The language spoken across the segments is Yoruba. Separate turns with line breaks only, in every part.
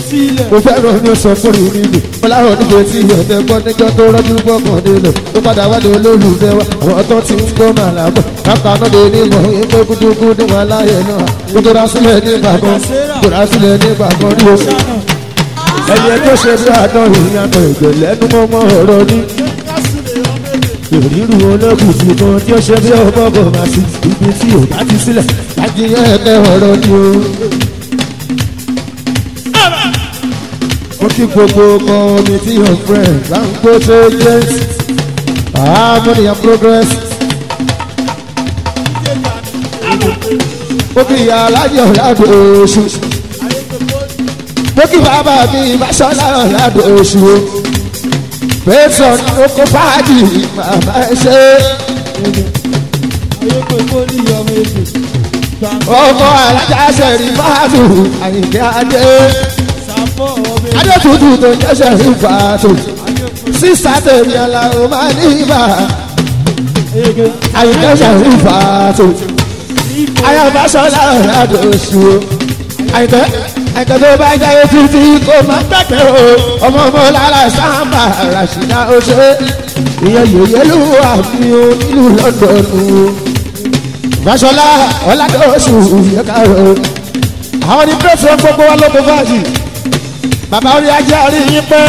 sílẹ̀.
mo fẹ́ràn ní sọ fún mi níbi fọláhàn níbi tí ọ̀tẹ̀ gbọ́ níjọ́ tó rọ́jú gbọ́kàn nílò tó padà wá ní olólùfẹ́ wa àwọn tó ti ń gbọ́ máa làbọ̀ kápá náà lè ní ìmọ̀ ìpè gúdúgúdú wọn láyé náà kó tó rà sílẹ̀ nígbà kan kó rà sílẹ̀ nígbà kan ní oṣù ẹ̀yẹ tó ṣe bí àdán ìyàtọ̀ ìgbẹ̀ lẹ́nu mọ́mọ́ ọ̀rọ̀ ní ìrírù ológun tí mo tí ó ṣe bí ọmọ bò máa sí ibi tí ò bá ti sílẹ̀ láti yẹ ẹ̀kẹ́ ọ̀rọ̀ ní o. mo kí gbogbo committee of friends láǹkó tó james harmony and progress. mo kí ìyá alájọ ládùn oṣù mo kí bàbá mi ìbáṣọ́lá ládùn oṣù o fẹsọ̀ oko fàájì màmá ẹ ṣe
ayé pé kó ní ọmọ èdè.
ọkọ alájà sẹ̀rí fàájù àyìnkẹ́ adé
sàfọ̀ ọmọ èdè.
adé tútù tó ń jẹ́ sẹ̀rí fàájù sísá tèmi aláwọ̀ máa ní ibà
ege
àyìnkẹ́ sẹ̀rí fàájù ayọ̀báṣọ́lá ládùn oṣù o àyìnkẹ́ àyìnkẹ́ tó bá jẹ́ títí kó má gbẹ̀gbẹ̀ o ọmọ ọmọ lára sáńbà ràṣìdá oṣù ìyẹn yòóyẹ ló wà mí o nílùú lọ́dọ̀ọ̀nù o Fáṣọlá ọ̀làdọ̀ọ̀sù yẹ̀kárò àwọn ní pẹ́sẹ̀ gbogbo wa lóko fáàjì bàbá orí ajé orí yín pẹ́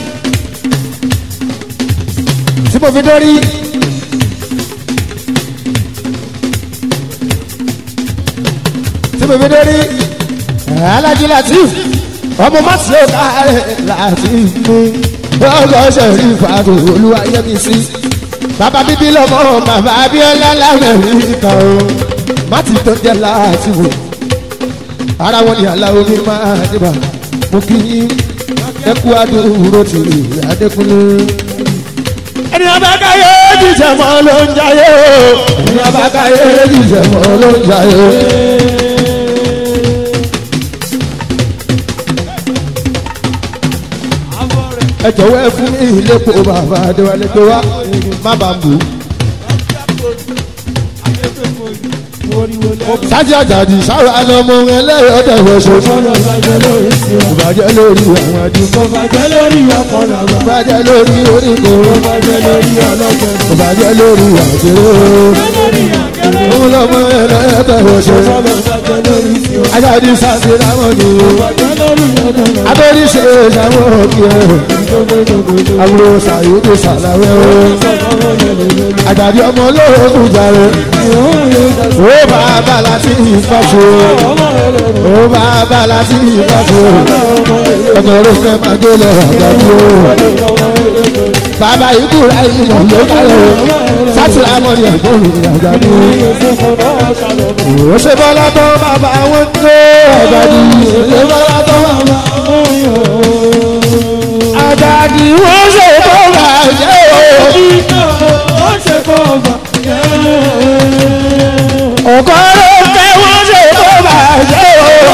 tí mo fi dórí tí mo fi dórí alájí latif ọmọ mọ́tì ó kárẹ̀ latif ní ọgọ́ sẹ̀rí fàdù olúwayẹ́mísí bàbá bíbí lọ́mọ bàbá abíọ́lá lamẹ́ríkà o mọ́tì tó jẹ́ láti wò ara wọn ni aláwo mi máa dìbà mo kí yín ẹkú adúró ti adékúnlé. ẹni abákáyé jíjẹ mọ́ ló ń jayé o ẹni abákáyé jíjẹ mọ́ ló ń jayé o.
àbọ̀ rẹ̀
ẹ jọ̀wọ́ ẹ fún mi ìlépo bàbá adéwálé tó wá má bàa bù ú.
ayé pé kó ní oríwo lẹ́nu.
sájà jàdì sára lọmọ ẹlẹ́yọ̀ dẹ̀wọ̀ ṣoṣo.
ọ̀rọ̀ bàjẹ́ lórí sí ọ.
ìbàjẹ́ lórí àwọn àdúgbò.
bàjẹ́ lórí ọkọ̀ làwọn.
ìbàjẹ́ lórí oríko.
bàjẹ́ lórí ọlọ́gbẹ̀rún.
ìbàjẹ́ lórí àjẹrò.
lórí àgẹ̀rẹ̀.
òun lọmọ ẹlẹ́yọ̀ dẹ̀wọ̀ ṣoṣo.
ọ̀rọ̀ bàjẹ́ lórí sí ọ.
ajáde sáṣẹ láwọn ni.
bàjẹ́ lórí ọ̀dọ̀ lọ.
abẹ́rí ṣe ìṣàwọn òkè ẹ̀. àbúrò sàyókè sàlàwẹ̀ o. àjàdí ọmọ olóògùn jàre. ó bá a bá láti ìfàṣọ. ó bá a bá láti ìfàṣọ. ọmọ olóògùn máa gbé lọ àjàdí o. bàbá ìkúra ìmọ̀ ló kálẹ̀ o. sátìrà mọ́ ni ẹ̀gbọ́n mi àjàdí o. ó ṣe bọ́lá tó bàbá wọn tó àjàdí. ó ṣe bọ́lá tó bàbá àjàdí wọ́n ṣe tó bàjẹ́ o. ọkọ ló fẹ́ wọ́n ṣe tó bàjẹ́ o.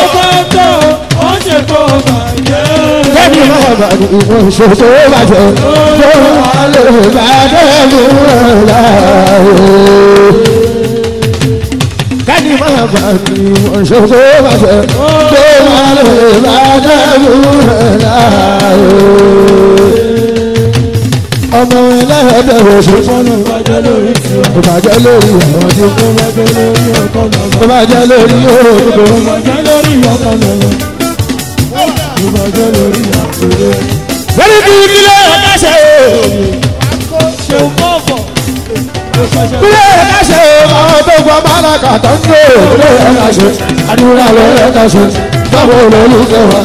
kẹ́mi máa bà ní ìwọ̀n ṣe tó bàjẹ́ tó wà lè bàjẹ́ mú láàyè. kẹ́mi máa bà ní ìwọ̀n ṣe tó bàjẹ́ tó wà lè bàjẹ́ mú láàyè. ọmọ ẹlẹ́dẹ̀ oṣù ìbàjẹ́ lórí àwọn tí kò ìbàjẹ́ lórí òògùn. lórí bí kílẹ̀ ẹ̀ka ṣe o. kílẹ̀ ẹ̀ka ṣe o. àwọn tó gbọ́ bàlákà tó ń gbé o. kílẹ̀ ẹ̀ka ṣe àdúrà ló ẹ̀ka ṣe. báwo olólùfẹ́ wa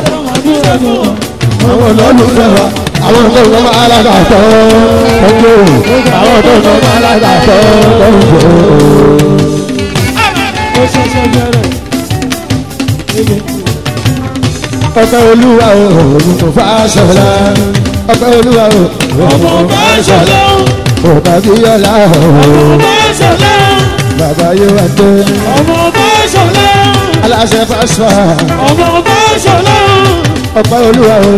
àwọn olólùfẹ́ wa àwọn tó gbọ́ bàlákà tó ń gbé o. àwọn tó gbọ́ bàlákà tó ń gbé o. ọpẹ́ olúwa o òun kò fà ṣọlá ọpẹ́ olúwa o òun kò fà ṣọlá ọba bíyọlá o bàbá yóò wá dé aláṣẹ fàṣọ ọpẹ́ olúwa o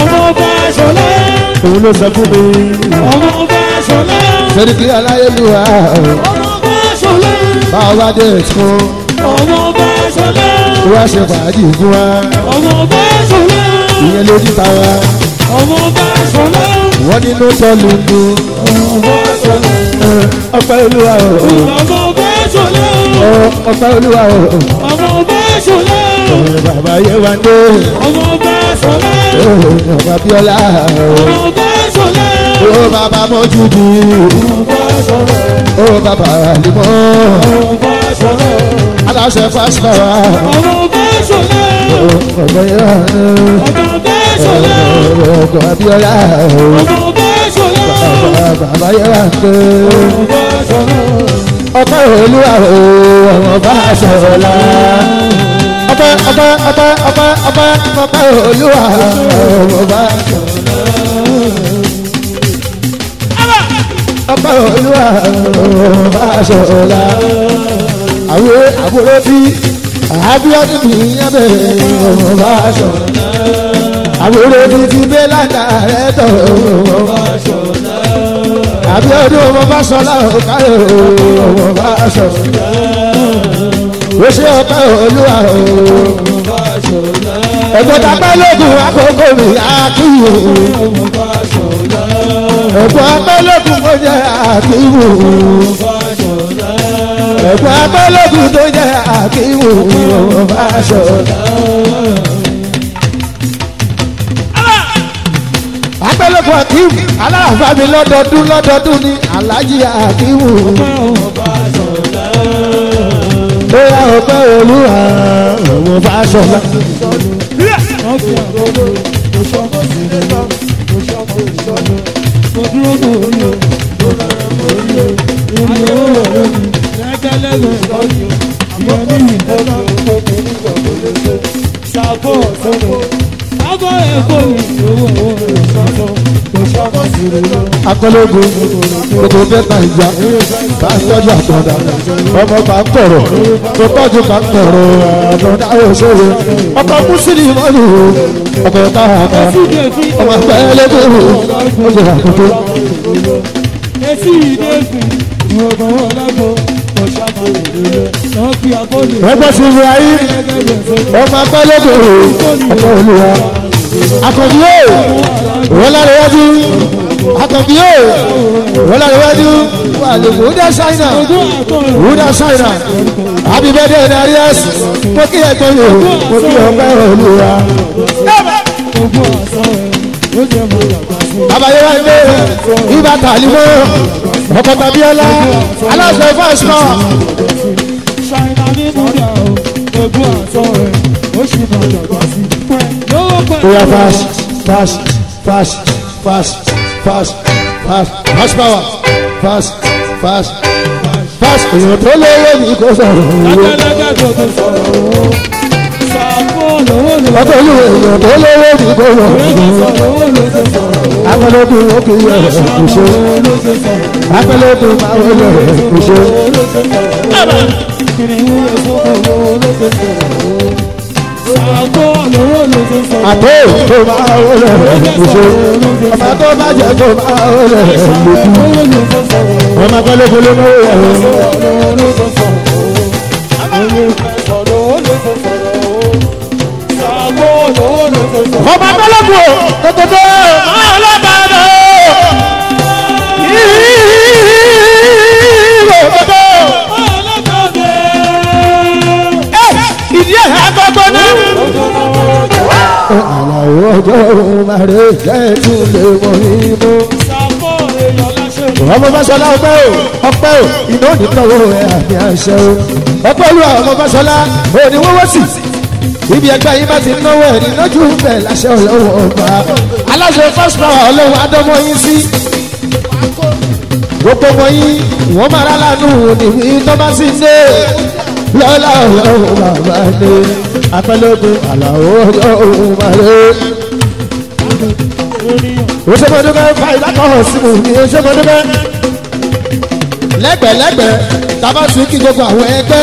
òun ló sọ fún mi sẹ́díkì aláyélúwa o báwa dé fún wá ṣe fàájì fún wa ìyẹn lójú tàwa
ọmọ bá ṣọlá
wọ́n nínú tọ́lù nù
ọmọ bá ṣọlá
ọpẹ́ olúwa o
ọmọ bá ṣọlá
ọpẹ́ olúwa o
ọmọ bá ṣọlá
bàbá yẹ wá dé
ọmọ bá ṣọlá
bàbá bíọ́lá
ọmọ bá ṣọlá
o bàbá mọ́júdì
ọmọ bá ṣọlá
o bàbá àlìmọ́
ọmọ bá ṣọlá
aláṣẹ fásitì
ọmọ bá ṣọlá
ọgbẹ́ yẹ wá dé
ọmọ bá ṣọlá
ọgbẹ́ abíọ́lá
ọmọ bá ṣọlá
bàbá yẹ wá dé
ọmọ bá ṣọlá
ọpẹ́ olúwa o ọmọ bá ṣọlá ọpẹ́ ọpẹ́ ọpẹ́ ọpẹ́ ọpẹ́ ọpẹ́ olúwa ọmọ bá ṣọlá ọpẹ́ olúwa ọmọ bá ṣọlá àwọn àbúrò tí àbíọ́dún mi yẹn bẹ̀rẹ̀ ọmọ bá ṣọlá àbúrò tí ti bẹ́ ládà rẹ̀ tọ̀ ọmọ bá ṣọlá àbíọ́dún ọmọ bá ṣọlá ọ̀káyọ̀ ọmọ bá ṣọlá ó ṣe ọpẹ́ olúwa ọmọ bá ṣọlá ẹ̀gbọ́n tapẹ́ lókun àkókò mi àkíyè ọmọ bá ṣọlá ẹ̀gbọ́n apẹ́ lókun mo jẹ́ àkíwò ọmọ bá ṣọlá ẹ̀gbọ́n apẹ́ lókun tó jẹ́ àkíwò ọmọ bá ṣọlá. apẹ́lẹ́kùn akíwù aláàfáàmì lọ́dọọdún lọ́dọọdún ní alájí akíwù. bóyá ọpẹ́ olúwa ọmọ bá ṣọlá. akọlẹ́gun gbogbo bẹ́tà ìjà bá tọ́jú àtọ̀dá ọmọ bá ń kọ̀rọ̀ tó tọ́jú bá ń kọ̀rọ̀ àtọ̀dá òṣèré ọkọ̀ mùsùlùmí mọ́lù ọkọ̀ táàkà ọmọ pẹ́ẹ́lẹ́gbẹ̀rún ọjọ́ àkókò.
Esi ìdẹ́gùn ìwọ̀gbọ̀n wọn lágbo ọ̀ṣàkó ìdílé náà fi àkọlù
ẹgbẹ́ sí ibi ayé ọmọ pẹ́ẹ́lẹ́gbẹ̀rún ọkọ̀ olùwà akọ̀bí yóò wọ́n lára wájú akọ̀bí yóò wọ́n lára wájú wà lè kó dá ṣáínà wúdà ṣáínà happy birthday narias mo kí ẹgbẹ́ yòó mo kí ọpẹ́ olùwà.
gbogbo àṣọ ẹ̀ ó jẹ́ mọ́ yàgbá sí.
abayé wa gbé ibà tàlímọ́ ọkọ̀ tàbíọ́lá aláṣẹ fásitì
ṣáínà ní múdà o gbogbo àṣọ ẹ̀ ó sì mọ́ yàgbá sí. lówó pẹ̀lú
Oya fast, fast, fast, fast, fast, fast, fast power, fast, fast, fast. Èèyàn tó lówó ní kò sọ̀rọ̀ owó.
lẹ́gẹ́lẹ́gẹ́ tó tó sọ̀rọ̀ o. ṣàkó lówó ló
Ọkọ̀ olú èèyàn tó lówó ní kò sọ̀rọ̀ owó.
sọ̀rọ̀ owó ló tó sọ̀rọ̀ o.
Akọlẹ́kùn ó kì í yẹ kò ṣe.
owó ló tó sọ̀rọ̀ o.
Akọlẹ́kùn máa ń yẹ kò ṣe.
kìnìún yẹ sọ́kọ̀ owó ló tó sọ̀rọ̀ o. ṣàkó lówó ló tó sọ̀rọ̀ o.
Àtó tó máa ń yẹ kò ṣe. Ọmọ tó bá jẹ tó máa ń yẹ kò ṣe.
owó ló tó sọ̀rọ̀ o.
Ọmọ akọlẹ́kùn ló máa ń yẹ kò ṣe.
owó ló tó sọ̀rọ̀ o. owó ló tó sọ̀rọ̀ o. ṣàkó lówó ló tó sọ̀rọ̀ o.
ọmọ abẹ́lẹ́kùn o tètè máa lọ́bàdàn o. ìrò tètè ìdí ẹ̀ agbọ́gbọ́ náà. àlàó ọjọ́ òun máa rè jẹ́ tún lè mọ ìmú. ọmọ fásọlá ọpẹ́ o ọpẹ́ o iná ò ní tọwọ́ ẹ àmì àṣẹ o ọpẹ́ olúwa ọmọ fásọlá òní wọ́wọ́ sí ibi ẹgbẹ́ yìí bá ti náwó ẹ̀ ní lójú bẹ̀ láṣẹ ọlọ́wọ́ ọba aláṣẹ first power ọlọ́wọ́ adọ́mọ yín sí gbogbo ọmọ yín wọ́n máa rà lánàá níbi tó bá sì dé lọ́la ọlọ́wọ́ bàbá dé apẹ́lẹ́gbẹ́ àlàó ọlọ́wọ́ bàbá òṣèmọdúnbẹ fa ìdákọ̀ọ́ sí mi ní òṣèmọdúnbẹ lẹ́gbẹ̀lẹ́gbẹ̀ tábà tún kí gbogbo àwọn ẹgbẹ́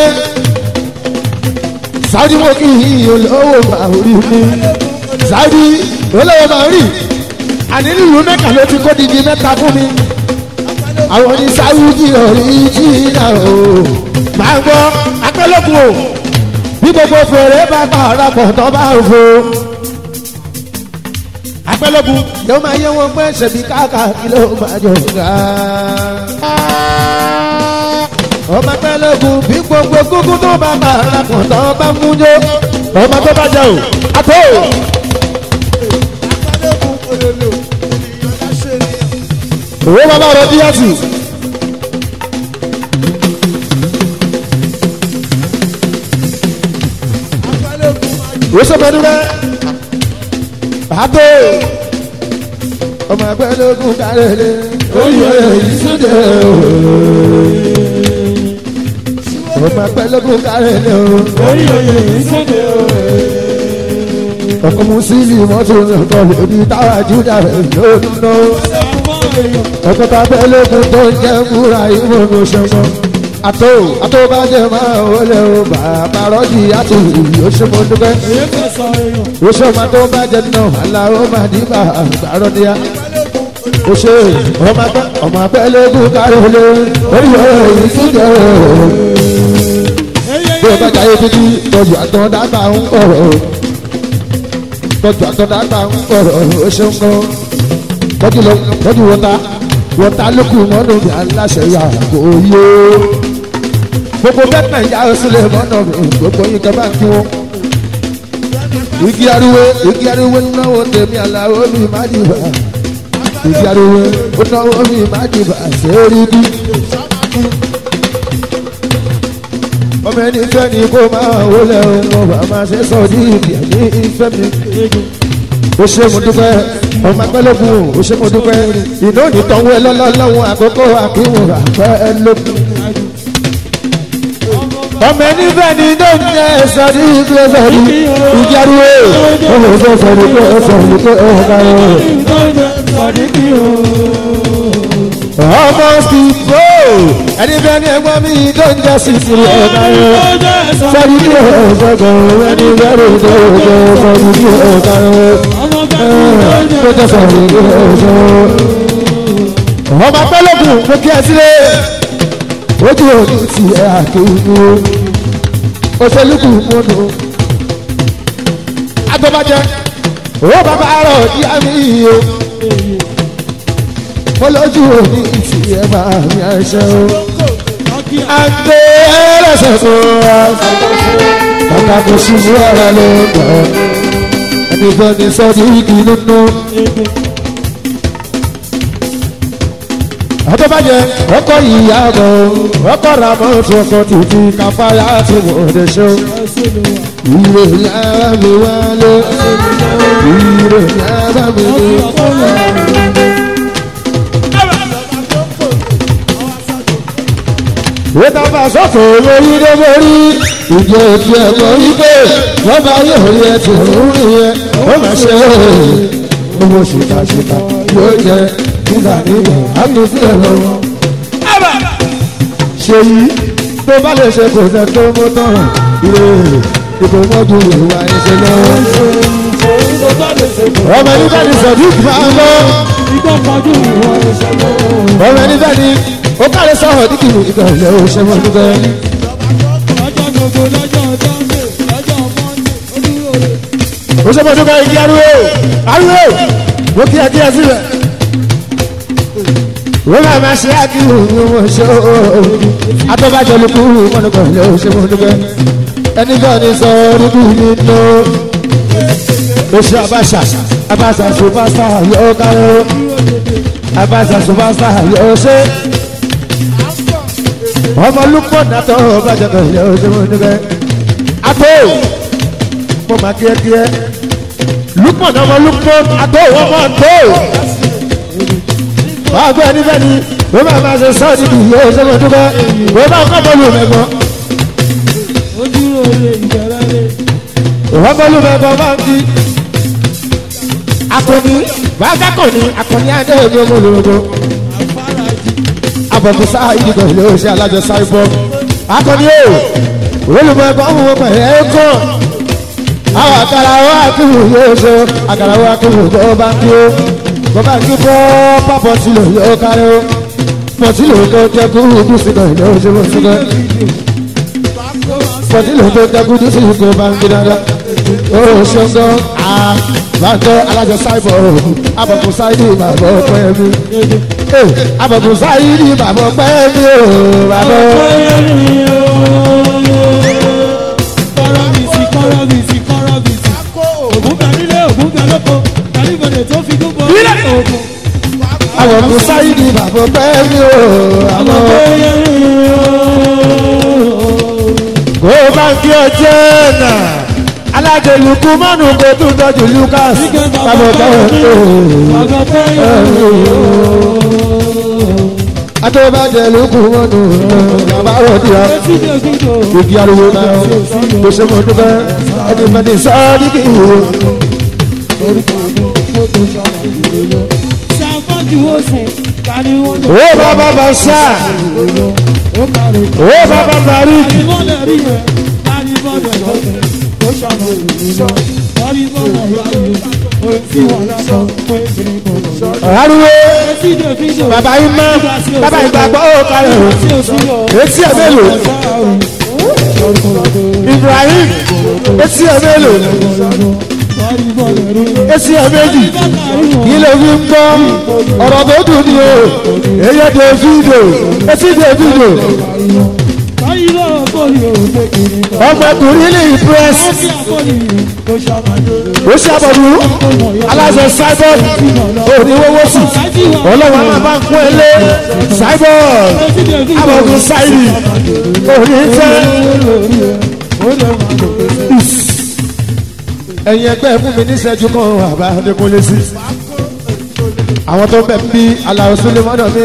sáúdí mo kí olówó máa rí mi sáúdí olówó máa rí àní nílùú mẹ́ka ló ti kó didi mẹ́ta fún mi àwọn ní sáúdí ọ̀rí jìnnà o máa ń gbọ́ apẹ́lẹ́kùn o bí gbogbo fèrè bá pa ọ̀rọ̀ pọ̀ tó bá ń fo
apẹ́lógún
yóò máa yẹ wọn pé ṣèbí káàkà kí ló máa jọ ga. ọmọ pẹ́lẹ́gùn bí gbogbo kúkú tó bá bá arákùn tó bá mú jó.
ọmọ tó bá jẹ o àtó òwe bàbá rẹ díẹ̀tì wosomẹdúrẹ àtó
ọmọ pẹ́lẹ́gùn kárẹ̀lẹ̀ oyè ìsúnjẹ ọmọ pẹ́lẹ́gùn kárẹ̀lẹ̀ ọkọ̀ musili mọ́tò nǹkan lórí táwa júdà rẹ̀ lónà ọkọ̀ tá pẹ́lẹ́gùn tó ń jẹ́ múra ìwọ̀n ló ṣẹ́mọ́ àtó àtó bá jẹ́ máa wọlé o bàbá rọ́jì àti yóò ṣe mọ́ dúpẹ́ yóò ṣe máa tó bá jẹ́ náà aláwọ̀ máa ní bá àgbàrọ̀ níyà ó ṣe ọmọ apẹ́ ọmọ apẹ́lẹ́gùn kárẹ̀lẹ̀ oyè ìsúnjẹ bí o bá jayé títí tọ́jú àtọ̀dàgbà ń kọ̀rọ̀ tọ́jú àtọ̀dàgbà ń kọ̀rọ̀ ó ṣe ń kọ́ tọ́jú lọ tọ́jú wọ́ta wọ́ta lókù mọ́nù bí aláṣẹ yà kò yé gbogbo bẹ́tẹ̀ ìyá sílẹ̀ mọ́nà gbogbo yín kẹ́ bá ń kí wọn. igi ariwo igi ariwo náwó tèmi àlàó mi má dìbà igi ariwo náwó mi má dìbà sẹ́ẹ̀rì bí ọmọ ẹni fẹ́ ni kó máa wọlé ọmọ bàbá ṣe sọ ní ìdí ẹ̀mí ìfẹ́ mi. ó ṣe mo dúpẹ́ ọmọ akpẹ́lẹ́gùn ó ṣe mo dúpẹ́ iná ò ní tọ́wọ́ ẹ lọ́lọ́lọ́wọ́ àkókò àkíwò àpẹ́lẹ́gùn. ọmọ ẹni fẹ́ ni iná ń jẹ́ sọ ní ìgbẹ́ sọ ní ìjárúwé ọmọ ìfẹ́ sọ ní pé ó sọ ní pé ó ga ọ́. ọmọ sí bò ẹni fẹ́ ni ẹgbọ́n mi tó ń jẹ́ sí ìsìlẹ̀ ọ̀gá rẹ̀ sọ́ni ní ọ̀sọ̀gọ̀ ẹni bẹ́rù tó jẹ́ sọ́ni ní ọ̀gá rẹ̀ tó jẹ́ sọ́ni ní ọ̀sọ̀. ọmọ pẹ́lẹ́kùn mo kí ẹ sílé ojú òní ti ẹ àkéwù òṣèlúkù múnú agbọ́bàjẹ́ owó bàbá rọ̀ ìyá mi yìí o mo lójú òní ti ẹ máa mi àṣẹ o àgbẹ̀ ẹlẹ́sẹ̀ fún wa. Bàbá kò ṣubú ara ló ń bọ̀. Ẹni bọ́ ni sọ́ọ́dí igi nínú. Àtọ́bàjẹ́ ọkọ̀ ìyá bọ̀ ọkọ̀ ra mọ́tò ọkọ̀ títí káfáyà tí mo lè ṣe. Ìrè yàrá mi wálé. Ìrè yàrá mi wálé. Wọ́n bá sọ́tò lórí lórí ìjọ ti ẹ̀kọ́ wípé wọ́n bá yóò rí ẹtì òórùn yẹn ó mà ṣe é owó ṣìkàṣìkà yóò jẹ nígbà nígbà àtúnṣe ẹ̀rọ wọn. ṣe yìí tó bá lè ṣe kò fẹ́ tó mú tán ìwé ìbò mọ́jú ìwà ẹ̀ṣẹ̀ lọ́wọ́. ọmọ nígbà ní sọ̀dí máa ń lọ. ọmọ nígbà ní ó kárẹ̀ sọ̀rọ̀ dídì ìgbà ilẹ̀ òṣèwọ̀n nígbà. ó ṣe mọ́tò kan igi ariwo ariwo ó kí ẹ kí ẹ síbẹ̀. wọ́n máa ma ṣe àkíwò ní wọ́n ṣe ó atọ́bàjọ́ ló kú mọ́nùkọ́ ilé oṣù mọ́nùkọ́ ẹni bá ní sọ oríkù nínú oṣù abáṣà abáṣà ṣùpásá yóò kárẹ́ abáṣà ṣùpásá yóò ṣe ọmọ lúpọ̀ nàtọ̀ bàjẹ́ kan ilé oṣù mọ́nùkọ́ àtọ́ mo máa kí ẹ kí ẹ lúpọ̀ náà ọmọ lúpọ̀ àtọ́ ọmọ àtọ́ wàá gbé ẹni bẹ́ẹ̀ ni wọ́n máa máa ṣe sọ́ọ̀dì kì í yóò ṣe mọ́ dúpẹ́ wọ́n bá kọ́ bọ́ọ̀lù mẹ́gbọ́n. wọ́n bọ́ọ̀lù mẹ́gbọ́n máa ń kí. akọni bàbá kọni akọni adé omi ọmọ olórogbo. abọ̀kù sáà ìdìbò ilé oṣù alájọ sáìbọ̀. akọni o olùmọ̀ẹ́gbọ́n mú wọn pẹ̀lú ẹ̀kọ́. àwọn àkàrà wa kìlù yóò ṣe àkàrà wa kìlù tó bá ń kí o bàbá kí fọ́ pápọ̀ tí lò yóò kárí ó pọ̀ tí lò tó jẹ́ kú kú sí kan ìlú oṣù mọ̀ sí kan pọ̀ tí lò tó jẹ́ kú kú sí kan bá ń gbé dáadáa ó ṣọ́ngọ́ àbájọ alájọ sáìbọ̀ abọ̀kùn sáìdì bàbá ọpẹ́ mi abọ̀kùn sáìdì bàbá ọpẹ́ mi o bàbá
kọ́rọ́bìsì kọ́rọ́bìsì kọ́rọ́bìsì ògùn bẹ nílé ògùn bẹ lóko kàlífọ̀dé tó fi dúpọ̀ ògùn.
abọ̀kùn sáìdì bàbá ọpẹ́ mi o bàbá kó bá ń kí ọjọ́ náà alájọ lukú mọ́nù kó tún tọ́jú lucas bàbá ọpẹ́ mi o.
Bàbá pẹ́yẹ
adébájẹ lukú mọ́nù bàbá òdì ọ.
etí dè fídò
Igi ariwo náà kò ṣe mọ̀ dúpẹ́ ẹni fẹ́ni sọ́ọ́dí kì í wò.
ṣàfọ́jú oṣù kàní wọ́n lè
Ó bàbá bá ṣá,
ó kàrí.
ó bàbá bàrí.
Kàní wọ́n lè rí rẹ̀ kàní wọ́n lè lọ́tẹ̀ ó ṣàmọ̀ ìrìnà kàní wọ́n lè rí rẹ̀ ó ti wà lásán pé kiri kò lọ.
Ariwo
etí dè fídò
bàbá yín mọ́, bàbá ìgbàgbọ́ ó kalẹ̀ o.
tí o sí lọ.
Etí ẹ̀ mélòó? Ibrahim, etí ẹ̀ mélòó? Etí ẹ̀ méjì. Kí ló fi ń gbọ́? Ọ̀rọ̀ tó dùn ní o. Èyí Davido, etí Davido. Ọmọkùnrin ní impress. Ó ṣàbọ̀dù. Aláṣẹ Cyborg. Òníwówó sì. Ọlọ́run máa bá ń kún ẹ lé. Cyborg. Abọ̀dún Sáìrì. Òní fẹ́. Ẹ̀yin ẹgbẹ́ fún mi níṣẹ́jú kan àbá Adékúnlé sí. Àwọn tó ń bẹ̀ ń bí Aláwo Súlémọ́nà mi.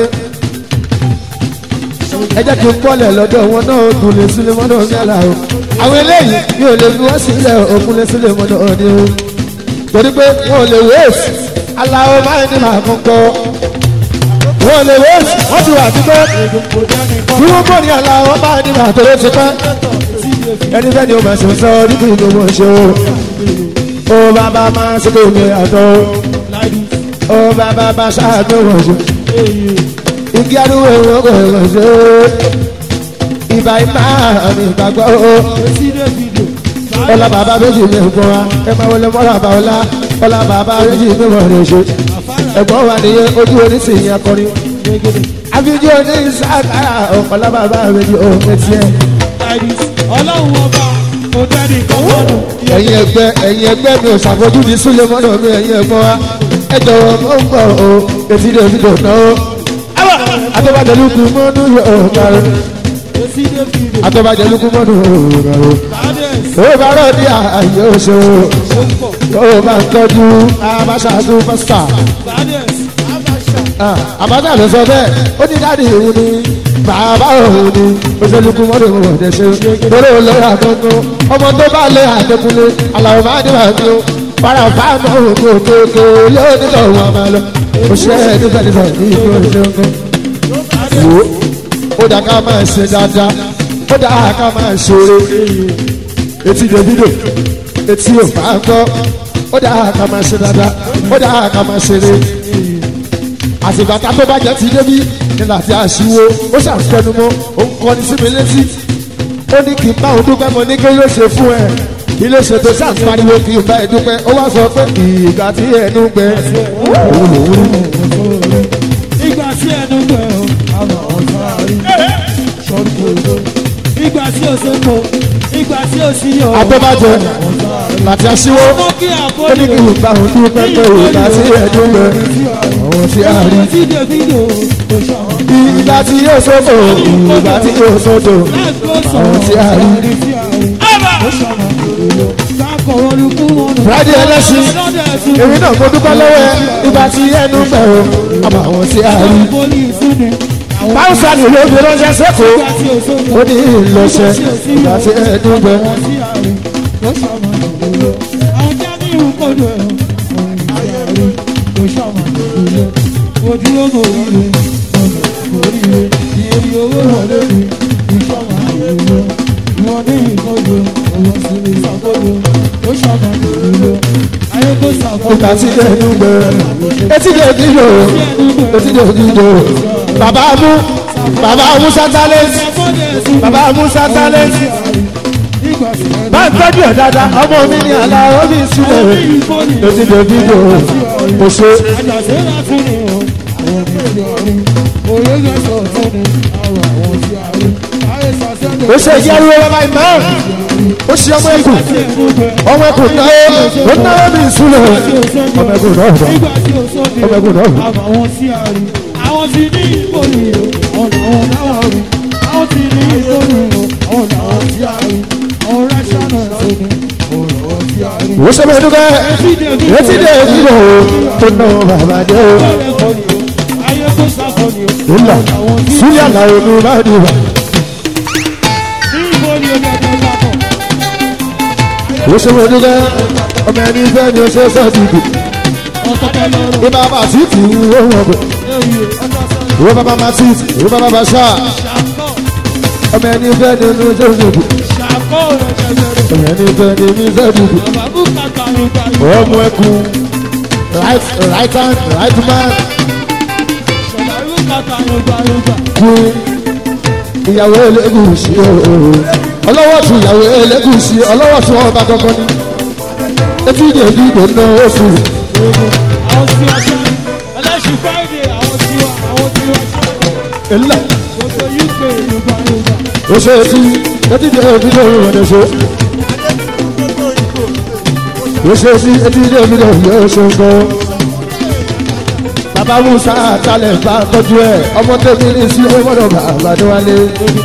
Ẹ jẹ́ kí n bọ́lẹ̀ lọ́dọ̀ wọn náà Ògúnlé Súlémọ́nà mi Aláwo. Àwọn eléyìí mi ò lè fi wọ́n sílẹ̀ Ògúnlé Súlémọ́nà ni o. Torí pé wọn ò lè wéèsì. Aláwo máa ń ní màá kún kọ́. Wọn ò lè wéèsì. Wọ́n ti wà tipẹ́. Bí wọ́n bọ̀ ní Aláwo máa ń ní màá tó ló ti pẹ́ ẹni bẹ́ẹ̀ ni o máa ṣe sọ níbi ìlú wọn ṣe o ó bàbá máa ṣe kò ní àtọ́ ó bàbá bá ṣáàtọ̀ wọn ṣe igi arúgbó ìwọ̀n kò wọ́n ṣe ìbá ìmá àmì ìgbàgbọ́ o ọlá bàbá méjì ní ẹ̀gbọ́n wa ẹ máa wọlé mọ́ra bá ọlá ọlá bàbá méjì ní wọ́n rẹ̀ ṣe ẹ̀gbọ́n wa nìyẹn ojú oníṣìyí akọrin àfijì oníṣàkárà ọ̀pọ̀lá bàbá méjì ó mẹ́tí ẹ̀
ọlọ́run ọba kò dẹ́ni kọ́kọ́rù.
ẹ̀yin ẹgbẹ́ ẹ̀yin ẹgbẹ́ mi ò ṣàfojúdi súlẹ̀ mọ́nà mi ẹ̀yin ẹ̀gbọ́n wa ẹ jọ̀wọ́ mọ́ ń bọ̀ o etí lè fi dùn náà o. atọ́bàjẹ́lúkú mọ́nú yóò kárò
etí dé fìdè
atọ́bàjẹ́lúkú mọ́nú yóò kárò.
kádẹ́s
ó bá rọ̀ ní ààyè oṣù ó bá ń tọ́jú abáṣáájú pásítà.
kádẹ́s
àbájá ló sọ bẹ́ẹ̀ ó ní dáàdi òun ni bàbá òun ni oṣèlúkú mọ́nú òun ọ̀dẹ̀ ṣe lórí olórí àtọ́kùn ọmọ tó bá lé àtẹkùnlé aláwọ̀ máa ní wàá ní o para fáàmù òun kò kéèké yóò nílò wọn máa lọ òṣèré nígbà nígbà ní ìlú ìṣẹ́gun. wo ó dà ká máa ṣe dáadáa ó dà ká máa ṣeré etí davido etí ò bá gbọ́ ó dà ká máa ṣe dáadáa ó dà ká máa ṣeré àsìkò àtà tó bá jẹ́ ti débi nígbà tí a ṣíwó ó ṣàfẹnumọ́ ó ń kọ́ni sí mi létí ó ní kí n bá òun dúpẹ́ mo ní kí ló ṣe fún ẹ kí ló ṣe tó ṣàǹfààníwó kí n bá ẹ dúpẹ́ ó wá sọ pé ìgbà tí ẹnu gbẹ òun lòún rí
ìgbà tí ẹnu gbẹ o àmọ́ ọ̀sán àárín sọ́ọ́dún kò ìgbà tí o ṣe kó ìgbà tí o sì yọ
abọ́bàjẹ́ láti aṣíwó
ọmọ kí àbọ̀
ó ní kí n bá òun dúpẹ́ pé ìgbà tí ẹnu gbẹ òun tí a rí
ìgbà tí davido kò ṣàwọn
ìgbà tí yóò sódò ìgbà tí yóò sódò
àwọn
tí a rí. Friday ẹlẹ́sìn èmi náà mo dúpẹ́ lọ́wọ́ ẹ ìgbà tí ẹnu gbẹ o àmọ́ àwọn tí a rí. Báwùsà ni ló fi ránṣẹ́ sẹ́kọ̀ọ́ ó ní ìlọṣẹ ìgbà tí ẹnu gbẹ.
Ojú ọmọ oríire, ọmọ oríire, ìyẹn owó rẹ̀ lórí, ìṣọ́mọ àyẹ̀wò, ìwọ̀n ní ìkọjú, ọ̀wọ́ sí ìṣàkóso, ó ṣọ́mọ ìrìnlẹ̀, ayé kó ṣàkóso.
ìgbà tí ẹnu gbẹ etí lè dídò etí lè dídò bàbá mú bàbá musa talent bàbá musa talent bá ń tọ́jú ẹ̀ dáadáa ọmọ mi ní àlá omi sílẹ̀ etí dèbí lò ó ṣe ó ṣe ìyẹ́rú ọmọ ìmọ̀ ó ṣe ọmọ ẹkùn ọmọ ẹkùn náà ó náà mi sílẹ̀ ọmọ ẹkùn náà bọ̀ ọmọ ẹkùn náà bọ̀.
àwọn tí a rí àwọn tí ní ìbòlì ọ̀nà àwọn náà rí àwọn tí ní ìbòlì ọ̀nà àwọn tí a rí àwọn rẹ́ṣánà ẹ̀sìn ọ̀nà àwọn tí a rí.
ó ṣe bẹ́ẹ̀ dúkẹ́ etí dèbí lò ó tó náà bàbá dé o.
ayé tó sáfọ́ ni o.
ńlá sílẹ̀ àlàó ló bá dé wa.
ní ìbòlì ọ̀nà ẹ̀dẹ̀ sáfọ́.
ó ṣe bẹ́ẹ̀ dúkẹ́ ọmọ ẹni fẹ́ ni ó ṣe sọ́ọ̀dìdì.
ọ̀tọ̀tọ̀ lọ́rọ̀
ibà bá sí ti wú ohun ọ̀gbìn.
lóye ọ̀tọ̀tọ̀
ìwọ bàbá máa sí ìwọ bàbá bá ṣá
ṣàkọ́
ọmọ ẹni fẹ́ ni ó ṣe sọ́ọ̀dìdì.
ṣàkọ́ rẹ̀ jẹjẹrẹ.
ọmọ ẹni fẹ́ ni mi sọ́ọ̀dìdì.
bàbá bùkátà ló gbà yìí.
ọmọ ẹkùn right right hand right man
ṣọlá bùkátà ló gbà ló gbà.
kú ìyàwó elégùsì ooo ọlọ́wọ́ tún ìyàwó elégùsì ọlọ́wọ́ tún ọba gangan ni etí ìdè ìdìbò náà ó fi
àwọn tí wọ́n ṣe ẹlẹ́sìn friday àwọn tí wọ́n àwọn tí wọ́n ṣe
ńlá
gbogbo uk yorùbá yorùbá.
ó ṣe etí etí ìdè ìdìbò rẹ̀ ṣe ó ṣe etí etí ìdè ìdìbò yóò ṣe nǹkan bàbá musa talẹ̀ bá tọ́jú ẹ̀ ọmọ tẹ̀mí ní sí ọmọdé bàbá tó wálé.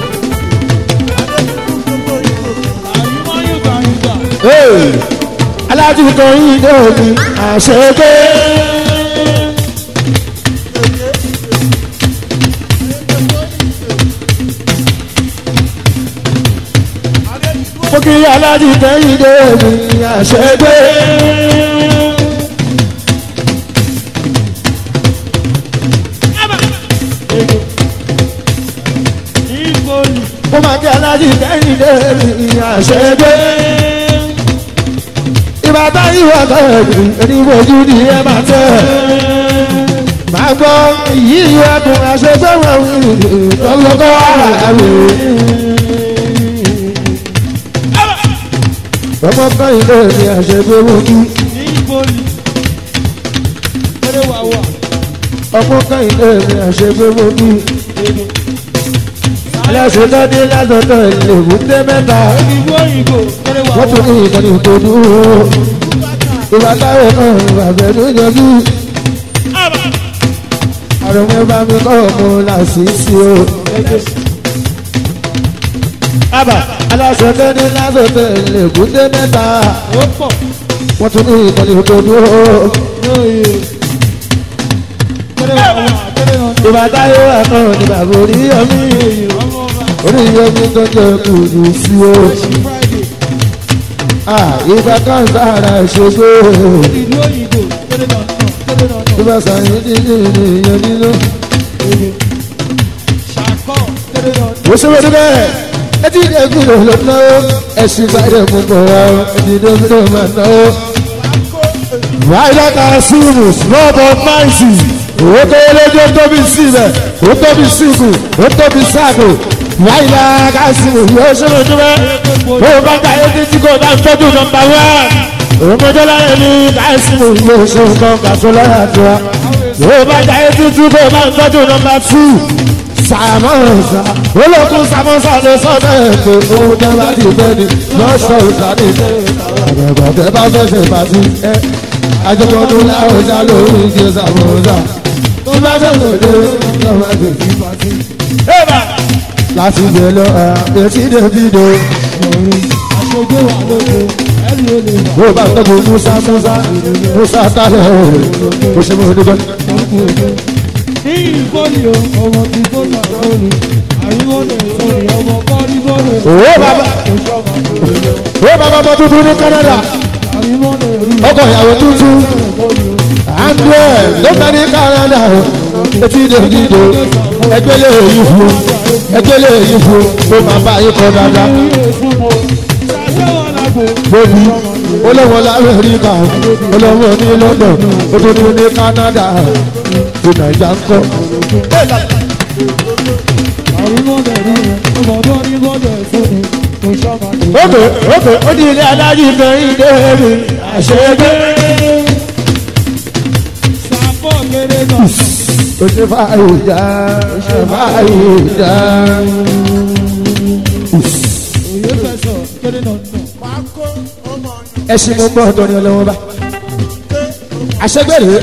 àyùmọ̀ yorùbá yorùbá.
Hey! alájú kan yìí ní omi àṣegbé. mo kí alájú kan yìí ní omi àṣegbé.
ìbòlì
mo máa kí alájú kan yìí ní omi àṣegbé. ìbátan ìwà kọ́ọ̀dù oníbojú ni ẹ máa tẹ̀. máa gbọ́ yíyí ẹkùn àṣegbé wọn lọ́lọ́kọ́ àwẹ̀. ọmọ kan ilé mi àṣegbé wojú
ìbòlì kéré wà wà.
ọmọ kan ilé mi àṣegbé wojú aláṣẹ lọ́dí lásọ̀tọ̀ ìlèbùté mẹ́ta
ìbò òyìnbó kéré wà
wọ́n tún ní
wà.
ìkànnì tó dúró ìwà táwọn náà ìwà bẹ̀rù yọjú àrùn mẹ́fà mi kọ́ ọmọ làṣìṣì o. Àbà aláṣẹ lọ́dí lásọ̀tọ̀ ìlèbùté mẹ́ta
ó pọ̀
wọ́n tún ní ìkànnì tó dúró
lóye. kéré wà wà kéré wà wà.
ìwà táwọn náà ní bàbá orí yọmí.
ọmọ ọba
orí yomi tó jẹ kùdù sí o
ṣí friday
Ah, ìgbà kan sára ṣoṣo
ìlú òyìnbó kéré náà náà kéré náà náà.
ìgbà sàyìn dídì ènìyàn nínú.
ṣàkọ́ kéré náà náà.
ó ṣòro tó bẹ́ẹ̀ etí ìdè kúrò ló ná o ẹ̀sìn ìbàdàn mú bọ̀ wá o etí ìdè kúrò máa ná o. Ráìlá kan sílùmù small but mighty ó tó lójú ó tóbi síbẹ̀ ó tóbi síkù ó tóbi sáàkù Ráìlá kan sílùmù yóò ṣòro tó bẹ́ẹ̀ bó o bá gba etí tí kò bá ń tọ́jú nọmba wá òmòdó láyé ní káìsìmù yóò ṣe nǹkan kàṣọ lọ́yà tó wa bó o bá gba etí tí kò bá ń tọ́jú nọmba tù sàmọ́sà olókùn sàmọ́sà ló sọ́dọ̀ ètò ohun tẹ́ bá ti fẹ́ ni lọ́sọ̀ ìsàdé àgbẹ̀gbẹ̀ tẹ́ bá fẹ́ ṣe pàṣẹ ẹ àjọpọ̀dún láwùjá lórí ìdí sàmọ́sà tó bá fẹ́ lòdì lọ́wọ́ ẹgbẹ̀ sí pàṣẹ. láti gbé lọ etí dèbìdò
aṣojú wà lóko ẹrù olè wà.
bó bá tọ́jú musa musa musa tálẹ̀ o ṣe mọ́ nígbà.
ní ìbòlì o ọmọ ti bọ́lá lórí àyíwọ́lẹ̀ sọ̀rọ̀ ọmọ kọ́rí bọ́lẹ̀.
Owó bàbá. ó bàbá bọ́ tuntun ní Canada
àyíwọ́lẹ̀ rí
ọkọ̀ ìyàwó tuntun andré ló fẹ́ ní Canada etí dèbìdò ẹgbẹ́ lè yí fún ẹgbẹ́ lè yí fún tó máa bá yí kọ́ dáadáa.
ilé ìfúnmọ́ ṣàṣẹ́wọ̀n lágbo.
Bóbi olówó l'Amẹ́ríkà olówó ní London òtútù ní Canada ti Nàìjà ń kọ́.
àyíwọ́lẹ̀ rí ọmọ kọ́rí bọ́lẹ̀ sọ̀rọ̀ kò sọ́mọ
ókè ókè ó di ilé adájú kẹ́hìn débi àṣẹgbé.
sàpọ̀ kéré náà.
ó ṣe fàáyé já fàáyé já.
òye fẹ́ sọ kéré náà nù.
ẹṣin mo gbọ́ ọ̀dọ́ ni ọlọ́wọ́ bá. àṣẹgbé rèé.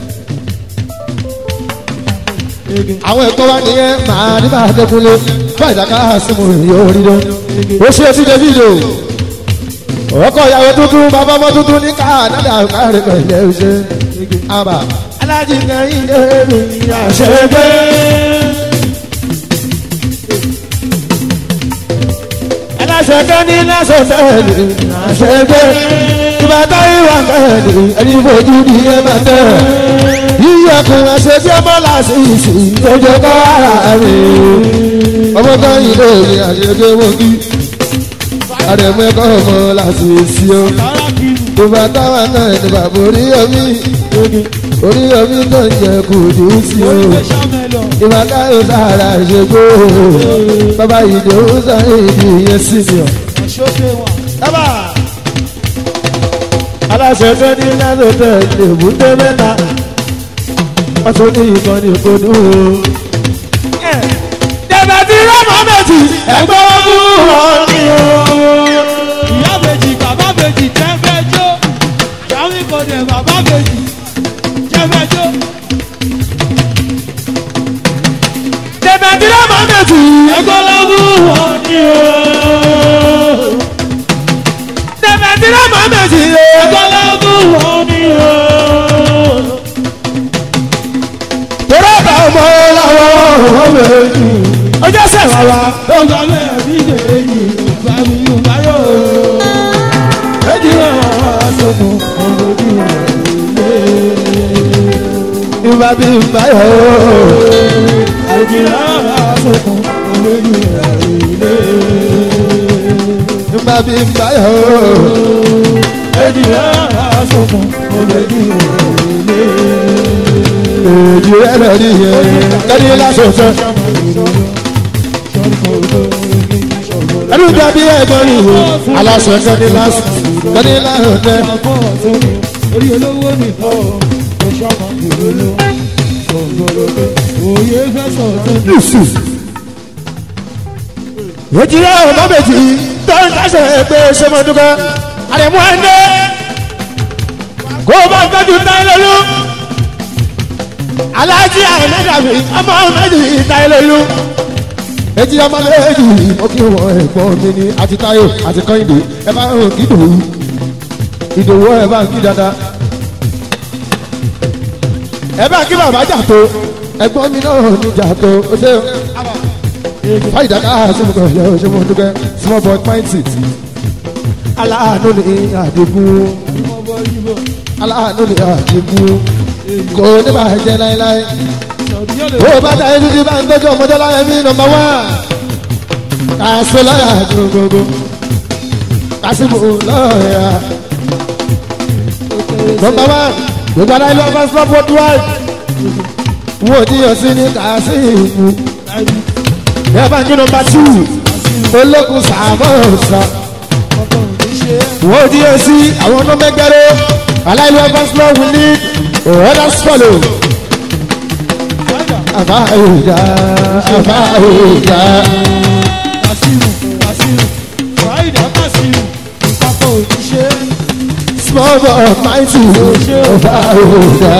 àwọn ẹ̀kọ́ wa nìyẹn màá ní máa dẹ́kunlé fún ìdáká símù yóò rí lọ. ó ṣe sí davido ọkọ ìyàwó tuntun bàbá ọmọ tuntun ní káàdádà káàrí pẹ̀lẹ́ ṣe. àbá alájí kẹrin débi àṣẹgbé. aláṣẹ kẹ́ni lásán tẹ̀lé àṣẹgbé. ìbátan ìwà kẹ́lẹ́ ẹni fojú ní ẹ máa tẹ̀ yíyọkùn àṣejì ọmọ làṣìṣì lójó kọ́ ara rẹ̀ ọmọ kan yìí ló ní àṣejì wọ́gí àdèmẹ́kọ̀ ọmọ làṣìṣì o tó bá táwọn náà ní bàbá orí omi orí omi tó ń jẹ kò dé sí o ìwà káyọ̀ sára ìṣègbè bàbá ìdòwú sáré ìdí ìyẹn sí mi o. aláṣẹ tó ní lánàá tó lè mú tó mẹ́ta wọ́n tún ní ìkànnì ìkọ́nù o. Dẹ̀bẹ̀ tí rọ́mọ méjì ẹgbẹ́ ọdún wọn ni o.
ìyá méjì bàbá méjì jẹ́ fẹ́ jó yàrá ìkọ̀dẹ̀ bàbá méjì jẹ́ fẹ́ jó.
Dẹ̀bẹ̀ tí rọ́mọ méjì
ẹgbẹ́ lọ́dún wọn ni o.
Dẹ̀bẹ̀ tí rọ́mọ méjì
ẹgbẹ́ lọ́dún wọn ni o.
Tọ́lá bá ọmọ lọ́wọ́ ọmọ méjì. Ọjọ́ sẹ̀wá wa.
ọgbà mẹ́rin méjì bá mi yóò bá yọ̀ méjì náà wà sọ́kùn ọmọdé
Ìgbà bí báyọ̀ o.
méjì náà wà sọ́kùn ọmọdé
Ìgbà bí báyọ̀ o.
méjì náà wà sọ́kùn ọmọdé
Èjì rẹ̀ lọ rí yẹn. Kẹ́ni lásòsò. Ẹnu dàbí ẹ̀gbọ́n rí wo. Aláṣọ kẹ́ni lásò. Kẹ́ni lásòsò.
orí olówó mi fọ́ ọ̀ṣọ́mọ ìróló ọ̀gbọ̀lọ́gbẹ̀ òye fẹ́ sọ̀rọ̀
Lùsù. Èjì rẹ̀ ọ̀nà méjì tó ń dáṣẹ̀ pé ṣé mo dúpẹ́. Àdèmú ẹ̀ndé. Kó o bá ń tọ́jú táyélólú. Aláàjì àìmẹ́dàbí ọmọ méjì táyélólú. Èjì ọmọ méjì mo kí wọn ẹ̀gbọ́n mi ní àti Táyọ̀ àti Kọ́hìndé. Ẹ bá ń kí Ìdòwú. Ìdòwú ẹ bá ń kí dáadáa. Ẹ bá ń kí bàbá jàtó. Ẹ̀gbọ́n mi náà ní jàtó. Ó ṣe fàyídà ká sínú kan yẹ ṣé mo dúpẹ́ small boy pint it aláàánú ni àdínkùn aláàánú ni àdínkùn kò ní bá jẹ láéláé ó bá ta ẹni tí bá ń tọ́jú ọmọdé láyé mi nọmba wá kàṣẹ láyà gbogbogbò kàṣìbò lọ́ọ̀yà nọmba wá gbogbo aláìlú ọba stop world wide wọ́n ò díyọ̀ sí ní kàṣìbò yẹ́bà ní nọmba tù ológun sàmọ́sà wọ́n di èsì àwọn ọ̀nà mẹ́gbẹ́rẹ́ aláìlú ẹgbẹ́sílẹ̀ wù ní ọ̀rẹ́dà sọ́lọ̀ àbá òòjà àbá òòjà
kasimu kasimu fàyídà kasimu ìpapọ̀ òṣìṣẹ́
small boy mighty àbá òòjà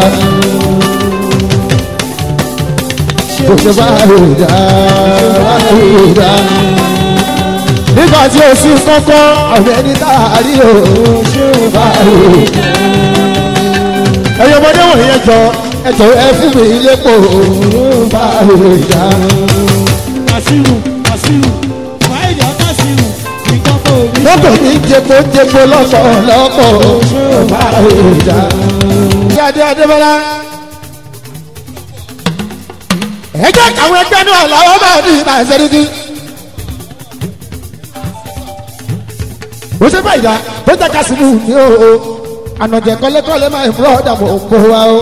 òòjà àbá òòjà àbá òòjà nígbà tí o sì kọ́kọ́ ọ̀rẹ́ ní táàrí o bá òòjà ẹ̀yin ọmọdé wọ̀nyí ẹjọ́ ẹjọ́ ẹ fún mi lépo bá òòjà.
kasimu kasimu fàyídà kasimu ìpapọ̀
lọ́pọ̀
òṣìṣẹ́
ní jẹpo jẹpo lọ́pọ̀ lọ́pọ̀ bá òòjà. Adé Adébọ́lá. Ẹ jẹ́ káwọn ẹgbẹ́ náà làwọn máa ní ìgbà ìṣẹ́ríkí. Ó ṣe báyìí dá, ó jẹ́ kásìmù ní o. Ànàjẹ́ kọ́lékọ́lé máa ń fọ́ ọ̀dàbọ̀ òkú wa o.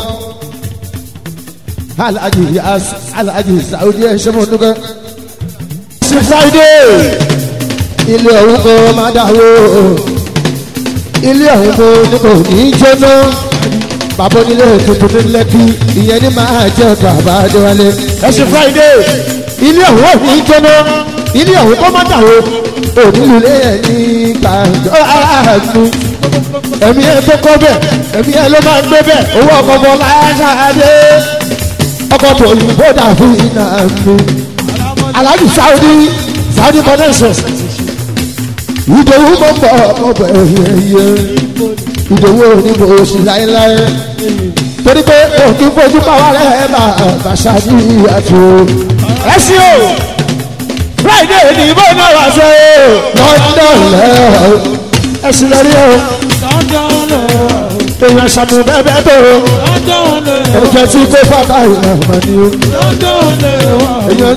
Alhaji Yas Alhaji Saudi ẹ̀ ṣe mọ̀ nígbà. Ṣé Friday? ilé ọ̀hún kò má dàwó ilé ọ̀hún kò ní kò ní jóná bàbá onílé tuntun ní lẹ́kì ìyẹn ní máa jẹ́ ọ̀dọ̀ àbájọ́wálé ẹ̀sìn friday ilé ọ̀hún ò ní jóná ilé ọ̀hún kò má dàwó onílùlé ẹ̀ ní gbàgbọ́ àánú ẹ̀mí ẹ̀ tó kọ́ bẹ̀ ẹ̀mí ẹ̀ ló máa ń gbé bẹ̀ owó ọkọ̀ bọ̀ láṣáájú ọkọ̀ tó yìnbó dà fún iná mi aláàjì saudi saudi connections ìdòwú mọ̀ pọ̀ ọ̀pọ̀ ẹ̀yẹ ìdòwú onímọ̀ oṣù láéláé torí pé òkè fojú káwá rẹ̀ bá bàṣà ní ìyàtò ẹ sí o friday ní ìbò náà wá sọ o london lẹ́ọ̀ ẹ sì lọ rí o èèyàn ṣàmù bẹ́ẹ̀ bẹ́ẹ̀ tó o ẹ̀jẹ̀ tí kò fàtà ìlànà ni o èèyàn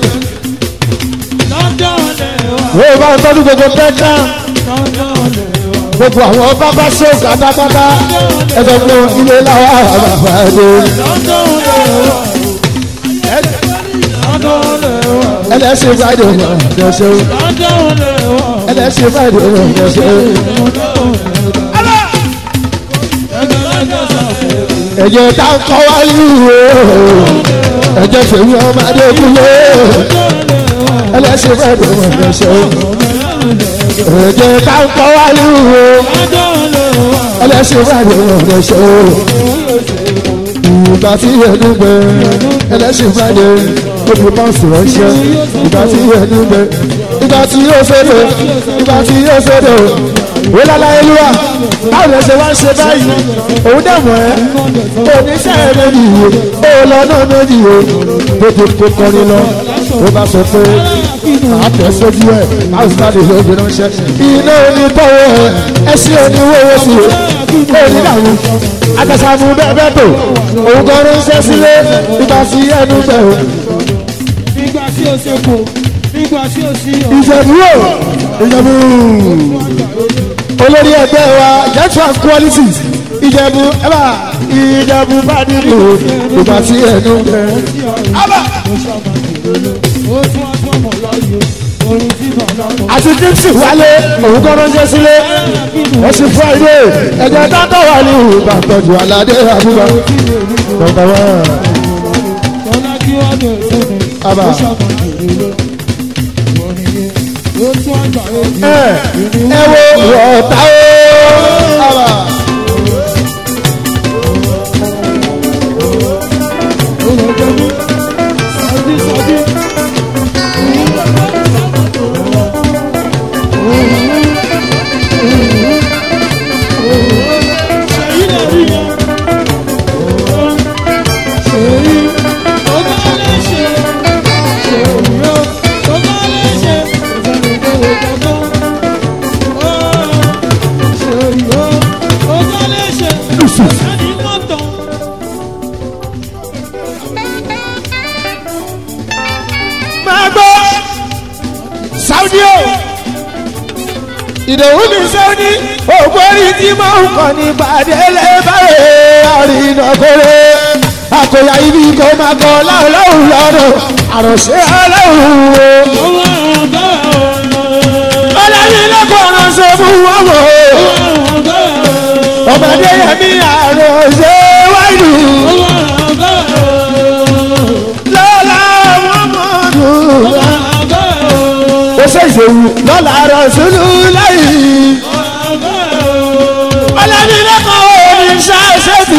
ó bá ń tọ́jú gbogbo tẹ́tà gbogbo àwọn bábá ṣòkà pátápátá ẹ̀fẹ̀ fún ilé láwa àbàbà ẹ̀dẹ̀ ẹlẹ́sìn friday ọ̀nà ẹ̀ṣẹ̀ ẹlẹ́sìn friday ọ̀nà ẹ̀ṣẹ̀ ẹ̀jẹ̀ tá ń kọ́ wáyé o ẹ̀jẹ̀ fèmí ọmọdé kúlé ẹlẹ́sìn friday ọ̀nà ẹ̀ṣẹ̀ ẹ̀jẹ̀ tá ń kọ́ wáyé o ẹlẹ́sìn friday ọ̀nà ẹ̀ṣẹ̀ ìgbà tí ẹnu gbẹ ẹlẹ́sìn friday obì máa ń sọ̀rọ̀ iṣẹ́ ìgbà tí ẹnu gbẹ ìgbà tí yóò fẹ́rẹ̀ ìgbà tí yóò fẹ́rẹ̀ o lálá olúwa báwo lè ṣe wá ṣe báyìí òun dẹ̀ mọ̀ ẹ́ oníṣẹ́ ẹ̀rẹ́ nìyí ó lọ náà méjì o bójú kó kọrin lọ ó bá sọ pé àtẹ̀sójú ẹ̀ àwùjáde ló gbé ránṣẹ́ iná onítọ́wọ́ ẹ̀ ẹṣin oníwòwò sí i onídàwọ̀ àtẹ̀sàmù bẹ́ẹ̀ bẹ́ẹ̀ tó òun kan ránṣẹ́ sílé ìgbà tí ẹnu bẹ̀ o
nígbà tí o ṣe kò nígbà tí o sí ọ̀.
ìjẹ̀bú o ìjẹ̀bú olórí ẹgbẹ́ wa network qualities ìjẹ̀bú ẹ̀bà ìjẹ̀bú bá nínú ìgbà tí ẹnu bẹ̀ ábà
ó tún wá tún ọmọ lọ́yọ̀ orin tí bàbá mọ̀.
àti dixie wálé òun kan ránṣẹ́ sílé ẹ̀sìn friday ẹ̀jẹ̀ dáńtọ̀ wà ní ìbàdànjù aládé àbúrò bàbá wa
tọ́lá kí wọ́n lè tó mi.
Àbá.
ó ṣàmọ̀ ìrèlè orin yẹn ó tún àgbà èdè
ẹ ẹ wo wọ̀ọ̀ta o ábà.
olùdókòwò sọdí sọdí. ṣèyí lè rí yẹn. ṣèyí ó bá lè ṣe. ṣèyí ó ó bá lè ṣe. ìfẹ̀lùkọ̀wé kankan. ṣèyí ó ó bá lè ṣe. ẹni mọ́tò.
máa gbọ́ saudi o ìdòwú mi saudi ògbórí tí máa ń kọ́ ní gbàdélé báyìí àrínàkórè àkòyà ibi kò máa kọ́ láòláhùn lọ́dọ̀ àròṣe aláhùn o. ọlọ́yin lẹ́kọ̀ọ́ ránṣẹ́ fún wọn wò ó ọmọdé yẹmi àròṣe wáìlú lọ́la mọ́mọ́dù ó ṣe ìṣòwò lọ́la rọ̀ṣùlù lẹ́yìn ọlọ́yin lẹ́kọ̀ọ́ omi ṣáṣẹ́bì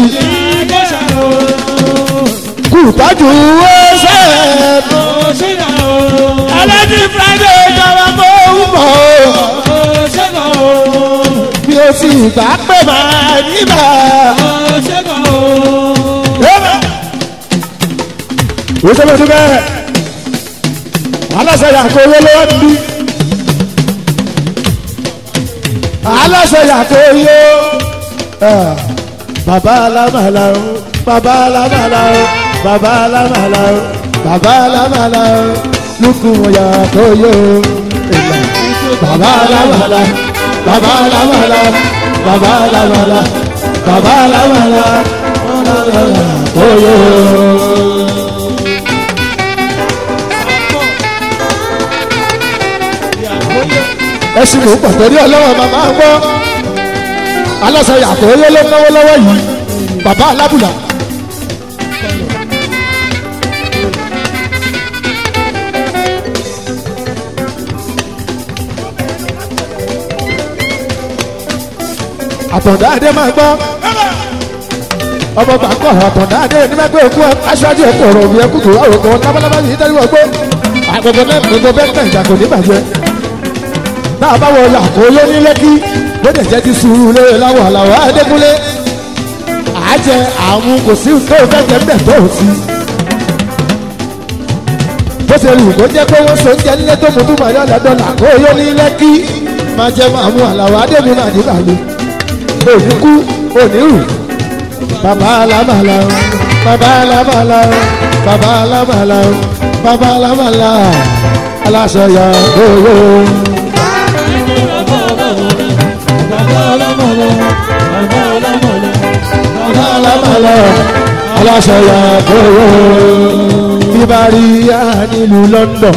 kù tọ́jú owó ṣe ẹlẹ́ni friday jọba mọ́ òun mọ́ bí o sì gbà pé máa níbà. o ṣe lọ́dún bẹ́ẹ̀ aláṣẹ yàtọ̀ owó lọ́wọ́ níbí aláṣẹ yàtọ̀ owó bàbá alámàlà o bàbá alámàlà o bàbá alámàlà o bàbá alámàlà o lukùn yàtọ̀ owó bàbá alámàlà bàbá alámàlà bàbá alámàlà bàbá alámàlà owó.
Yeah.
ẹṣin mò ń pọ̀ torí ọlọ́wọ́ màmá ń gbọ́ aláṣẹ yàtọ̀ oyè ló náwó lọ́wọ́ yìí bàbá alábùlà. àtọ̀dá adé máa gbọ́ ọmọ gbàgbọ́ àtọ̀dá adé ní máa gbé òkú aṣáájú ẹ̀kọ́ ọ̀rọ̀ òbí ẹkú tó wà òkú lábálábá yìí tẹ́lẹ̀ wọ́n gbé àgbẹ̀gbẹ̀ náà gbogbo bẹ́ẹ̀ tẹ̀ ìjà kò ní bàjẹ́ náà bá wọ yàgò lé ní lẹ́kí lóde jẹ́ ti sùúrù lé láwọ̀ àlàwọ̀ adékúnlé àjẹ àwọn kò sí tó fẹ́ jẹ́ mbẹ̀ tó sí. bó ṣe lù kó jẹ́ pé wọ́n so oúnjẹ nílé tó mú túmọ̀ yọ̀ lọ́dọ̀ làkó yó ní lẹ́kí máa jẹ́ máa mú àlàwọ̀ adémi náà nígbà mi òní kú òní rù bàbá alámàlà bàbá alámàlà bàbá alámàlà bàbá alámàlà aláṣọ yà owó. bàbá alámàlà aláṣọ yà owó. bíbárí yá nílùú London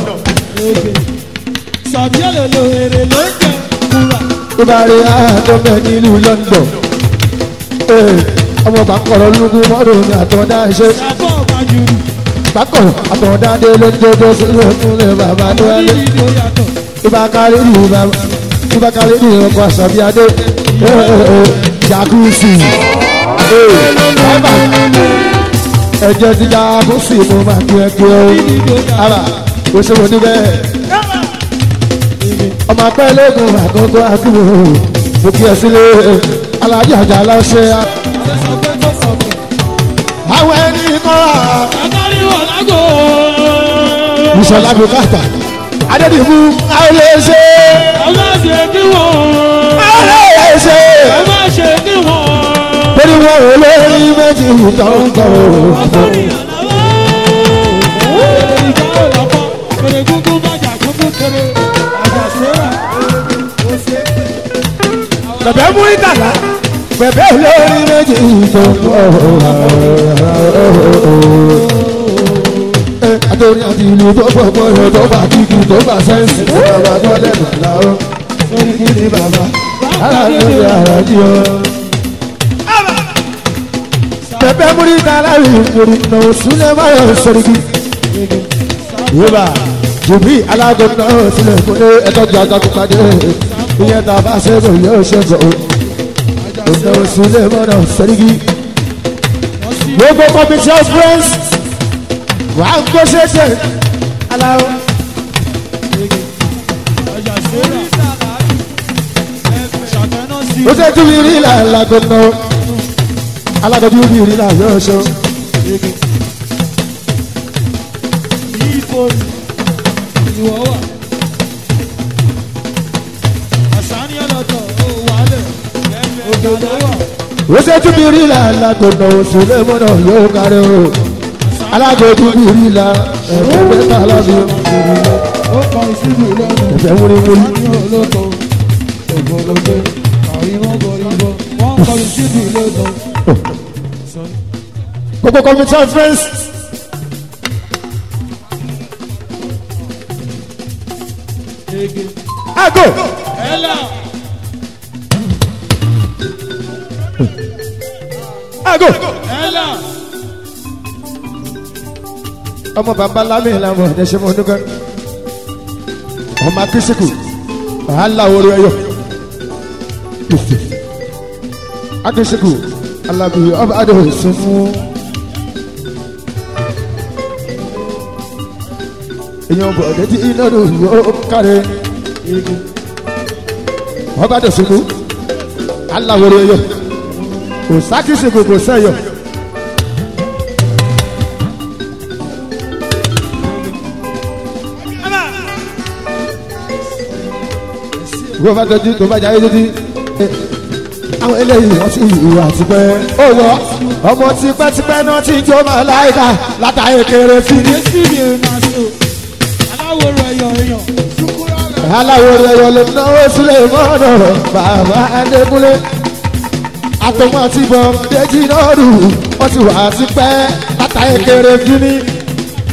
sàbíyàlè lo èrè ló ń jẹ kúrà.
bíbárí yá tó bẹ nílùú London. Ee, ọmọ bàkọ̀rọ̀ lógún mọ́rùn ní àtọ̀dá ṣe
Àbọ̀ ọ̀bàjúrù
bákọ̀rọ̀ àtọ̀dá dé lóúnjẹ tó sílẹ̀ fúnlẹ̀ bàbá tó wálé.
níbi tó yàtọ̀.
ibakari ni baba ibakari ni ọkọ asabiade jacuzzi baba ẹjẹ ti jacuzzi mo máa kí ẹ kí ẹ o ara o ṣe mo níbẹ̀ ọmọ apẹ́ lẹ́gùn àkókò àkúrò mo kí ẹ sílé alájà àjà lọ́sẹ̀
Àṣẹ sọ pé tó sọ pé.
àwọn ẹni kọ́ra
Àtàrí wọ̀ lágò.
ìṣọ̀lá bùkátà adédìbò àwọn ilé ṣe
Ẹ má ṣe kí wọ́n.
àwọn ilé ṣe.
Ẹ má ṣe kí wọ́n.
torí wọn ò lórí méjì tó ń kọ
Àtàrí àláwọ̀. Èrè ìjà ò lọ́pọ̀. Èrè gúngún bàjà gúngún kéré. Àjà sẹ́wà. Ó ṣe é.
bẹ̀bẹ̀ mú ìdàlá bẹ̀bẹ̀ lórí méjì tó ń kọ. àtòrí àti ìlú tó pọ̀ pọ̀ yọ tó bá kíkì tó bá sẹ́ǹsì tó bá tó lẹ́nu àláwọ̀ sórí kí ni bàbá aláàbò ara jí ọ. bẹ̀bẹ̀ mú ìdàlá yìí kúrú nà òsúlẹ̀ báyọ̀ sórí kí. yóò jùbí alágò náà sílẹ̀ fún ní ẹ̀tọ́jú àgàkùn pàdé ìyẹn tá a bá ṣe bò yóò ṣe bò ó ọ̀nà òsùlẹ̀ mọ́nà sẹ́ríkì. gbogbo committee of friends wà á kó ṣeéṣe aláwọ̀.
Àjà sẹ́wà. Ṣàtẹ̀nà sí.
ó ṣe tún mi rí là alágò náà alágò tún mi rí là yóò ṣe.
Ìfò ìwọ̀ wà. Àṣàní ọlọ́tọ̀ ó wálẹ̀. Òdòdó wà.
ó ṣe tún mi rí là alágò náà òsùlẹ̀ mọ́nà yóò kárí o. alágò tún mi rí là ẹ̀fọ́ mẹ́ta lábẹ́
Ó kọ ìṣubú lọ́nà.
ẹ̀fẹ́ wúriwúri.
Ní olóko. Ògbólógbé. Àríwọ́ gọ̀ríwọ́. Wọ́n kọ ìṣubú lọ́nà.
gbogbo committee of friends.
Ege.
ago
Ẹ̀là.
ago.
Ẹ̀là.
ọmọ bàbá lámì làwọn ọ̀dẹ ṣe mọ ọdúnkẹ ọmọ akíṣekù wàhálà orí ẹyọ akíṣekù alábì ọba adé òsínmú èèyàn bọ̀ ọ̀dẹ tí iná ló yọ káre ọba adé òsínmú aláwọ̀ orí ẹyọ kò sákíṣekù kò sẹ́yọ. wọ́n bá tọ́jú tó bá jáde títí. àwọn eléyìí wọ́n ti ìwà tipẹ́. ó wọ ọmọ tipẹ́tipẹ́ náà ti jó máa láìka látàrí kéré fi ní.
Èsì mi ò máa so. Aláwo rẹ̀ yọ̀ èèyàn.
aláwo rẹ̀ yọ lè náwó sílẹ̀ mọ́nà bàbá adékúnlé. àtọmọ àti bọ̀ déjì náà rù wọ́n ti wà tipẹ́ látàrí kéré fi ní.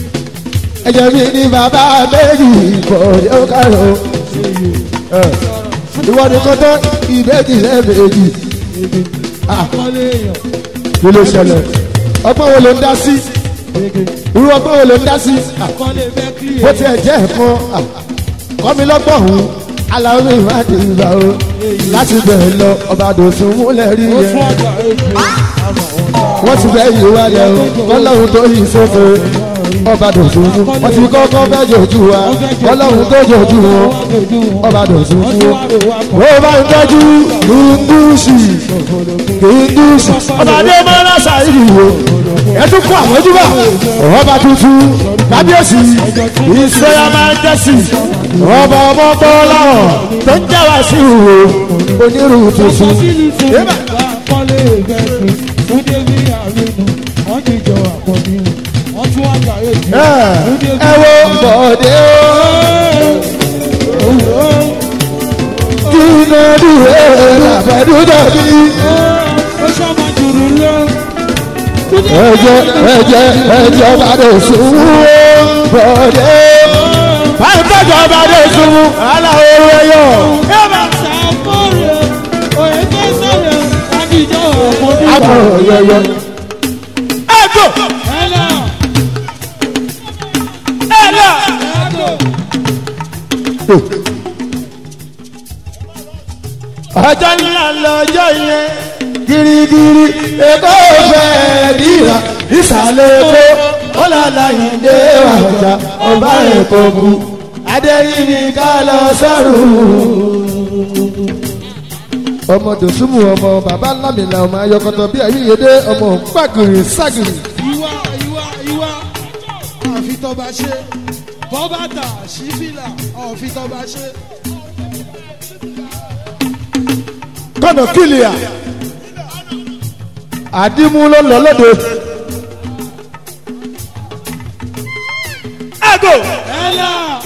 ẹ̀jẹ̀ mi ní bàbá méjì kò yóò kárò. ìwọ nìkan tán ìbejì lẹ́ẹ̀mejì
Akọ́lé èèyàn.
kí ló ṣẹlẹ̀ ọgbọ́n wo ló ń dá sí irú ọgbọ́n wo ló ń dá sí
Akọ́lé bẹ́kìrì
bó tiẹ̀ jẹ́ ẹ̀kan kọ́mi lọ́gbọ̀n ọ̀hún aláwọ̀ mi máa dé ìgbà o láti bẹ̀rẹ̀ lọ ọba dòsùn múlẹ̀ rí
Ó
yẹn
fún àgbà èjì. Àmọ̀ wọn náà.
wọ́n ti bẹ́ yìí wálẹ̀ o kọ́lọ́hún tó yìí sófo ọba dòsùn mú wọ́n ti kọ́kọ́ fẹ́ jòjú wa kọ́lọ́hún tó jòjú wọn ọba dòsùn mú ó bá ń tọ́jú kìndúṣì kìndúṣì ọba adé mọ́lá ṣàìrì wo ẹ tún kó àmójúbà ọba tuntun kábíyèsí ìṣẹ́yà máa ń jẹ́sì ọba ọmọ bọ́láwọ̀ tó ń jẹ́wà sí ìwò onírú tuntun. Yébà.
Akọ́lé bẹ́kìrì. Túndé bí àrínú. Wọ́n ti jọ àpọ̀jù. Wọ́n tún àgbà èjì.
ẹ ẹ wo bọ̀dé o kí ló dúró làbẹ̀dúdọ̀ bí
Ó ṣọ́mọ jùrù lọ.
ẹ̀jẹ̀ ẹ̀jẹ̀ ẹ̀jẹ̀ bàdé sùnwó bọ̀dé báyìí tọ́jọ́ bàdé sùnwó aláwọ̀ ẹ̀yọ.
Sàmúrè. Òye tó sọ̀rọ̀. Àdìjọ́ àpọ̀jù.
àpò yẹyẹ. ẹ̀jọ̀
Ẹ̀là.
ẹ̀là.
Ẹ̀là.
ọjọ́ ńlá lọ́jọ́ yẹn girigiri èkó fẹ́ dìrà ìsàlẹ̀ èkó ọ̀làlàyìndé ọjà ọba èkó bu adẹ́rìnì ká lọ sọ́rùn. ọmọ dòsúmù ọmọ bàbá lámìlà ọmọ ayọkọtọ bí ayíyedé ọmọ gbàgìrì ságìrì.
ìwà ìwà ìwà àfi tọba ṣe bọ́bàtà sífìlà àfi tọba ṣe.
kọ́nà kìlìà àdìmú ló lọ lóde. àgò
ẹ̀là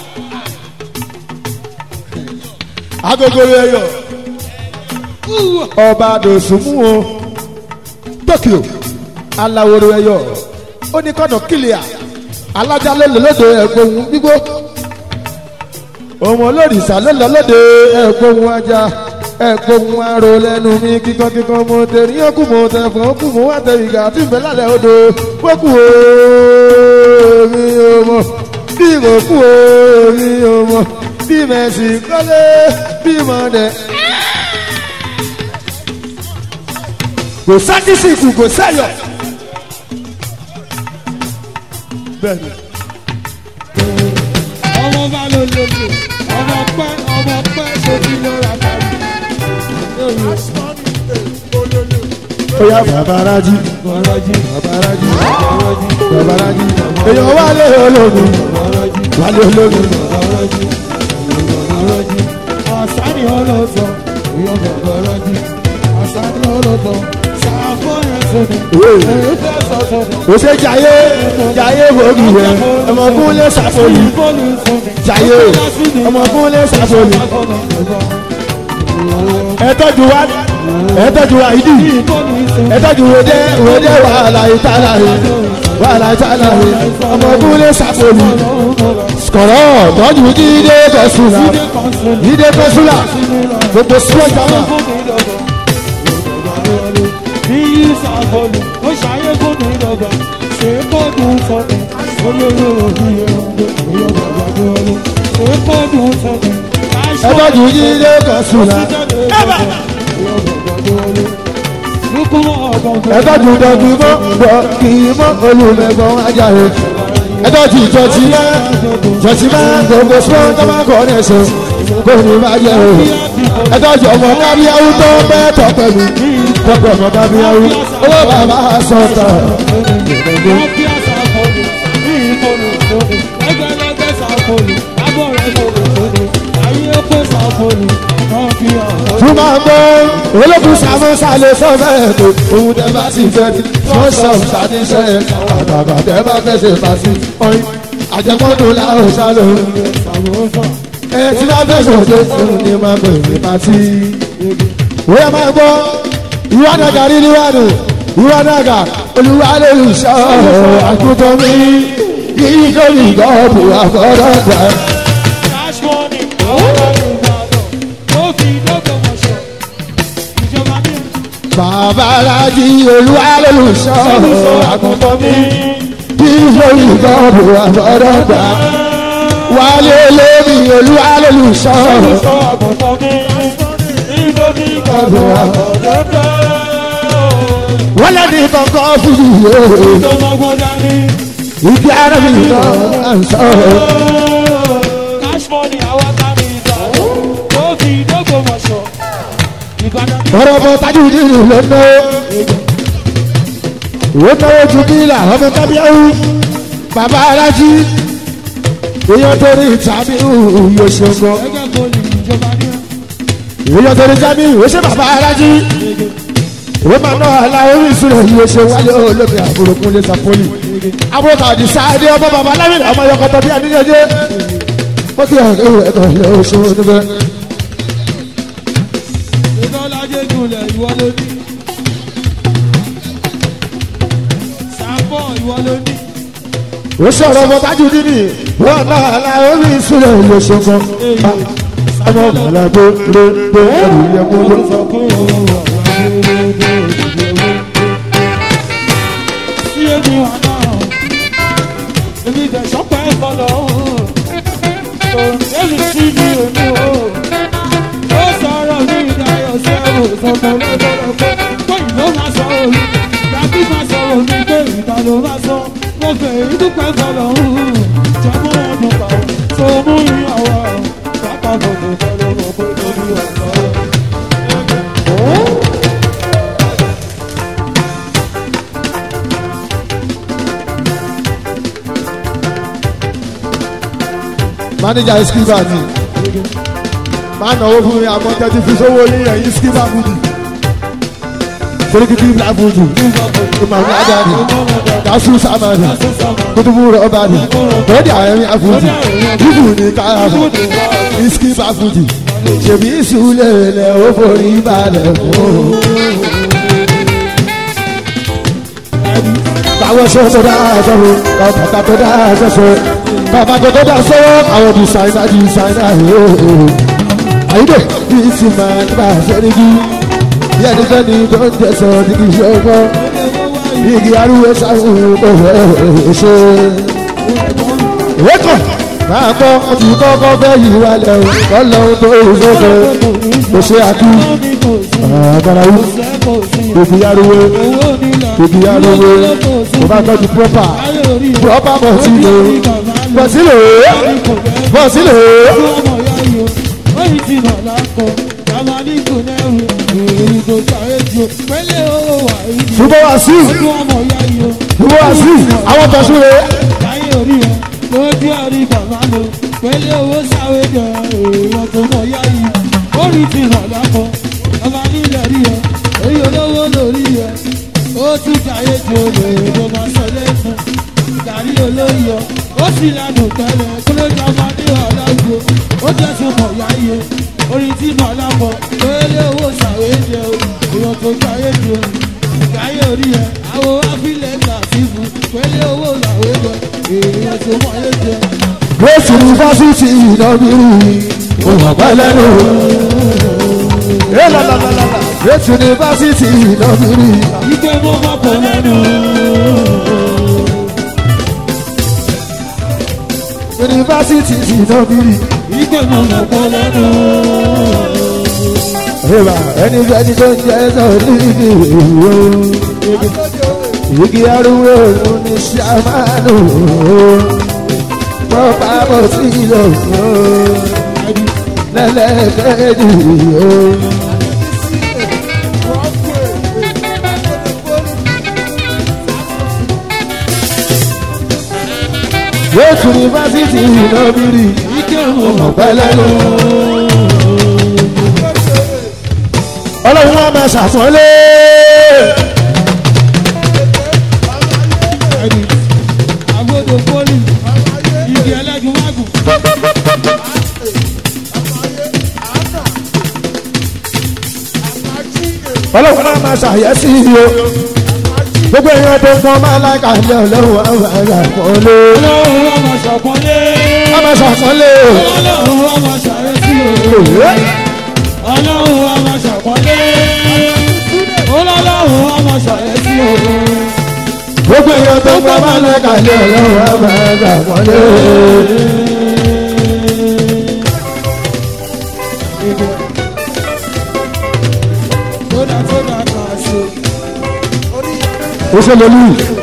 agogo yẹyọ ọba dòsùnmù o tokyo alaworo ẹyọ ó ní kọ́nà kìlìà alájà ló lọ lóde ẹ̀gbọ́n gbígbó òun olórìṣà ló lọ lóde ẹ̀gbọ́n ajá ẹ̀gbọ́n aró lẹ́nu mi kíkankíkan mo tẹ̀rí ọkù mo tẹ̀fọ́ ọkù mo wá tẹ ìgbà tí ń bẹ lálẹ́ odò wọ́kù o mi ò mọ̀ bí mo kú o mi ò mọ̀ bí mẹ̀sì kọ́lé bí mo dẹ̀. kò sákìsìkù kò sẹ́yọ̀. bẹ́ẹ̀ni
ọmọ bá ló lòlò ọmọ pẹ́ ọmọ pẹ́ sókè lọ́ra tàbí.
oya babaraji
Bọ̀rọ̀jì
babaraji
bọ̀rọ̀jì
babaraji èèyàn wálé ológun
bọ̀rọ̀jì
wálé ológun
bọ̀rọ̀jì bọ̀rọ̀jì àṣàní ọlọ́tọ̀ ìyọ̀bọ̀ bọ̀rọ̀jì àṣàní ọlọ́tọ̀ ṣàfọ̀ yẹn sọ̀nù èyí fẹ́ sọ sọ̀nù.
kò ṣe jayé jayé wòógì yẹ ọmọkúnlé ṣàfòlì jayé ọmọkúnlé ṣàfòlì ẹtọ́jú wa ẹtọ́jú wa ìdí ẹtọ́jú wòdé wòdé wàhálà ìtàlà yìí wàhálà ìtàlà yìí ọmọkúnlé ṣàfòlì kọ̀rọ̀ tọ́jú jíde kọ̀sùlà jíde kọ̀sùlà gbogbo sọ́jà náà.
Bíyí sàbọ̀lù, ó ṣàyẹ̀ fóònù ìdọ̀gba, ṣe kọ́ọ̀dù sọ̀tẹ̀, olóró òbí ẹ̀rọ̀gbẹ̀, ìyọ̀ bàbá gbọ́ọ̀lù, ṣe kọ́ọ̀dù sọ̀tẹ̀,
ẹtọ́jú jíde kọ̀sùlà ẹtọ́jú dọ̀kì mọ́ dọ̀kì mọ́ olùmẹ̀gbọ́n ajáre ẹtọ́jú ìjọsí mọ́ ìjọsí mọ́ gbogbo sọ́ọ́ tó máa kọ́ ní ẹsẹ̀ kò ní má jẹ́ o ẹtọ́jú ọmọ kábíyáwó tó bẹ́ẹ̀ tọ́ pẹ̀lú tọ́pẹ̀ ọmọ kábíyáwó owó bàbá sọ̀tà fún máa gbọ́ olókùn sàmú sálẹ̀ sọ́fẹ̀ ètò òun tẹ́ bá sì fẹ́ tí wọ́n sọ ṣàdíṣẹ́ àgbàgbà tẹ́ bá fẹ́ ṣe fàṣí ọyìn àjẹmọ́dún láwọn sálẹ̀ ẹ tí bá fẹ́ sọ̀tẹ́ òun ni máa pè ní pàtí. wọ́n máa gbọ́ ìwà nàgà rí níwájú ìwà nàgà olúwa lè sọ àkútọ́ mi yìí kò ní gọ́ọ̀bù àfọ́dọ́gba.
Cash money, àwọn ọmọ Ìbàdàn, ó fi
bàbá alájí olúwa lólùṣọ́ àgùntàn mi bí lórí ìbọ̀bù àbọ̀dọ̀gba wálé lórí olúwa lólùṣọ́ wọ́n lẹ́ni kankan fún mi yóò ìdí ara mi náà ń sọ.
Cash money, àwọn tàbí ìgbà. Ó fi dógò mọ̀ṣọ́. Ìbàdàn ní
ọ̀rọ̀ ọmọ tajú nínú ló ná ìwé náwó ju bílà ọmọ tábíyáwó bàbá alájí èèyàn tó rí tàbí yóò ṣe gan
ẹgbẹ́ bọ́ọ̀lù ìjọba ní
èèyàn tó rí tàbí yóò ṣe bàbá alájí ìwé máa ná àlà orí ìṣúná yóò ṣe wálé olómi àbúròkún lè sàpólì àbúrò tàbí sáadé ọmọ bàbá alámìnà ọmọ yọkọtọ bí adíjẹjẹ ó kí ọ̀rẹ́ ìwé ẹ̀kọ́ ilé oṣù níbẹ̀.
ìtọ́lájẹ́ gúnlẹ̀ ìwọ ló ní. Sàpọ̀ ìwọ ló ní.
ó sọ̀rọ̀ ọmọ tájú nínú wọn náà àlà orí ìṣúná yóò ṣe gan ọmọ bàbá tó lé lé ẹrù yẹ kó ló.
Sọ pé òun wà wá lóde ìdílé. Sí èmi wà náà, èmi tẹ̀ sọ́pẹ́ ìkọlọ̀ òun. Èmi sí ní èmi o. Ó sọ̀rọ̀ ní ìdáyọ̀ sẹ́wò sọ̀tọ̀ lọ́dọ̀ọ́dọ̀ pé ìlú máa sọ òru. Dàbí máa sọ òru pé ìta ló máa sọ. Mo fẹ́ ìdúpẹ́ ìkọlọ̀ òun. Jẹ́mú ọdún kan, so mú ìyàwó. Pápá bòdò kọlọ̀ mọ̀ pé lórí ọ̀sán.
mánéjà skipper ni máa náwó fún mi àmọ́ tẹ́tí fi sówó ní ẹ̀yìn skipper fúdì sẹ́ríkìtì black fúdì ìmọ̀ràn ajáde dásù sàmàdì kutubu rọ́bàdì lọ́dí àyẹ̀mí àfúdì bíbù ní káyàbọ̀ ní skipper fúdì ṣèbí ìsúlẹ̀ lẹ̀ ó forí balẹ̀ fún un. báwọn ṣe tó dáa sọ́wọ́ bàbá tó dáa sọ́wọ́ bàbá tó dáa sọ́wọ́ àwọn dìsáínà dìsáínà yóò àyídè bí sì máa ń bá sẹ́ni bí bí ẹni sẹ́ni tó ń tẹ̀sán ní kì í ṣe ọgbọ́n igi arúgbó sáwọn kò fẹ́ ṣe. ìwé kan máa kọ́ ọtí kọ́kọ́ fẹ́ yìí wálẹ̀ o kọ́lọ́hún tó ìṣòfò kò ṣe àkú àgbàrá wù òbí arúgbó òbí arúgbó kò bá tọ́jú pọ́pà pọ́pà bọ̀ sílẹ̀ bọ̀ sílẹ̀ bọ̀ sílẹ̀ ṣùgbọ́n wá sí ṣùgbọ́n wá sí àwọn tó ṣúre
lójú àrí bàbá lò pẹ̀lú owó sáré jẹ èèyàn tó mọ̀ yá yìí orí ti hàn lápọ̀ ọba nílẹ̀ rí ẹ èyí olówó lórí ẹ ó tún jàyé tí o lè ló máa sọ lẹ́sùn gàrí olóyè ó sì lánàá tẹ́lẹ̀ kó ló jọ ọmọ ní ọ̀làgbò ó jẹ́ tún mọ̀ yá yìí orí ti hàn lápọ̀ pẹ̀lú owó sáré jẹ èèyàn tó jàyé tí o jàyé orí ẹ àwọn afílẹ̀ gbà sí fún pẹ̀lú owó sáré jẹ èèyàn tó mọ̀ yé jẹ.
Grace University ìdánwìrì òwòpá lẹ́nu. Grace University ìdánwìrì.
Ike mo ma pọ̀ lẹ́nu.
University ìdánwìrì.
Ike mo ma pọ̀ lẹ́nu.
Ìbá ẹni fẹ́ni tó ń jẹ́ sọ̀rí igi ìwé. Igi arúgbó òun ni ṣàmánù. Pọ́pá bọ̀ sí ìlọ̀kùn. Lẹ́lẹ́kẹ́jì yóò. Yéésù yunifásitì ìnàbírì
Ike mo ma
ọ̀pẹ lẹ́nu. Ọlọ́run wa máa ṣàpọ́nlé.
ẹni. Agodo poli. Igi ẹlẹ́gun mágùn.
Ọlọ́run wa máa ṣàyẹ́sí o. Gbogbo èèyàn tó ń pọn máa láìka ilé ọlọ́run wa máa ṣàpọ́nlé.
Ọlọ́run wa ma ṣàpọ́nlé.
Wa máa ṣàpọ́nlé.
Ọlọ́run wa ma ṣàrẹ́sí o. Ọlọ́run wa ma ṣàpọ́nlé. Ọlọ́run máa ṣàlẹ́ sí òun.
gbogbo èèyàn tó gbọ́ máa lọ kàlẹ́ ọlọ́run á máa gbà wọlé.
Tódà tódà náà ṣe.
ó ṣe lólu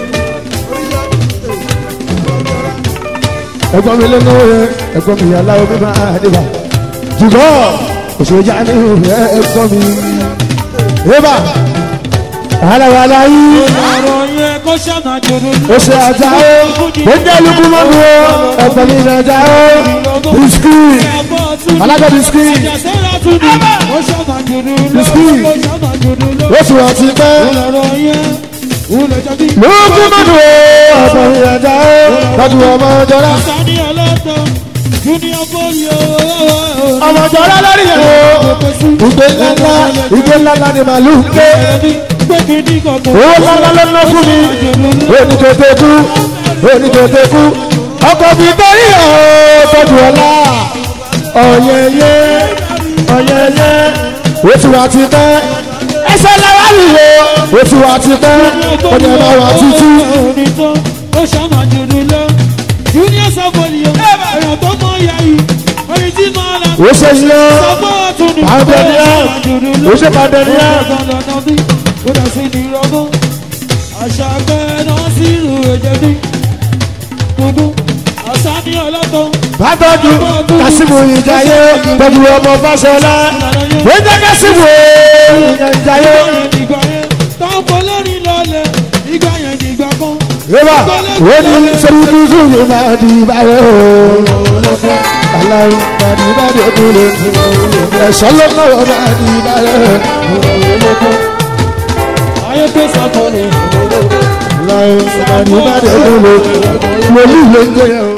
ẹ̀gbọ́n mi lẹ́nu rẹ̀ ẹ̀gbọ́n mi aláwọ̀ mi máa dìbà jùlọ òṣèjà ní ìhẹ́ ẹ̀gbọ́n mi. Eba aláwàlá yìí
Ọ̀rọ̀ yẹn kó ṣàmà jòdò ní.
ó ṣe àjà ó ó jẹ́ lukú mọ́nu ó ẹ̀gbọ́n mi ní àjà ó bisikì alága bisikì
Àjàsẹ́ra tún ní. Ó ṣàmà jòdò lọ.
Bisikì.
Ó ṣàmà jòdò lọ.
ó sì wọ́n ti pẹ́
Ọ̀rọ̀ yẹn wúlò jọbí.
lukú mọ́nu ó ẹ̀gbọ́n mi ní àjà ó tọ́jú ọmọ jọra
Sani ọlọ́tọ̀ Junior Folio.
ọmọ jọra lórí ẹ̀ o ìgbé ńláńlá ìgbé ńláńlá ni màlúù ń gbé. owó ńláńlá ló ná fún mi oníkèké kú oníkèké kú ọkọ̀ mi torí ọ̀ tọ́jú ọ̀la ọ̀yẹ̀yẹ̀ ọ̀yẹ̀yẹ̀ oṣù wa ti pẹ́ ẹsẹ̀ làwa nìyó oṣù wa ti pẹ́ ọ̀dẹ̀ máa wà títí.
Ó ṣàmà jòdò lọ. Junior Folio. Ẹ̀rọ tó mọ ìyá yìí. Orin tí máa la.
ó ṣe yẹ
Sọ́gbọ́n ọ̀tún ni.
Pandemia. ó ṣe pandemia.
Ó dà sí ní rọ́gbọ́n. Àṣà bẹ́ẹ̀ náà sí ìlú èjẹ̀ ní. Gbogbo àṣà ní ọlọ́tọ̀.
bàtọ́jú kásìmù ìjàyè pẹ̀lú ọmọ fásọlá ó jẹ́ kásìmù ìjàyè.
Ìgbà yẹn tọ́pọ̀ lórí lọ́lẹ̀. Ìgbà yẹn ní ìgbà kan.
Yébà, ó ní sẹ́yìn sùúrù máa di báyọ̀ o. Aláwọ̀ máa di báyọ̀ tó lè fún ẹ̀ṣọ́ lọ́wọ́ máa di báyọ̀.
Ayé tó sọ̀tọ̀ ni.
Aláwọ̀ máa di báyọ̀ tó lè fún wòlíì ló ń jẹ́ o.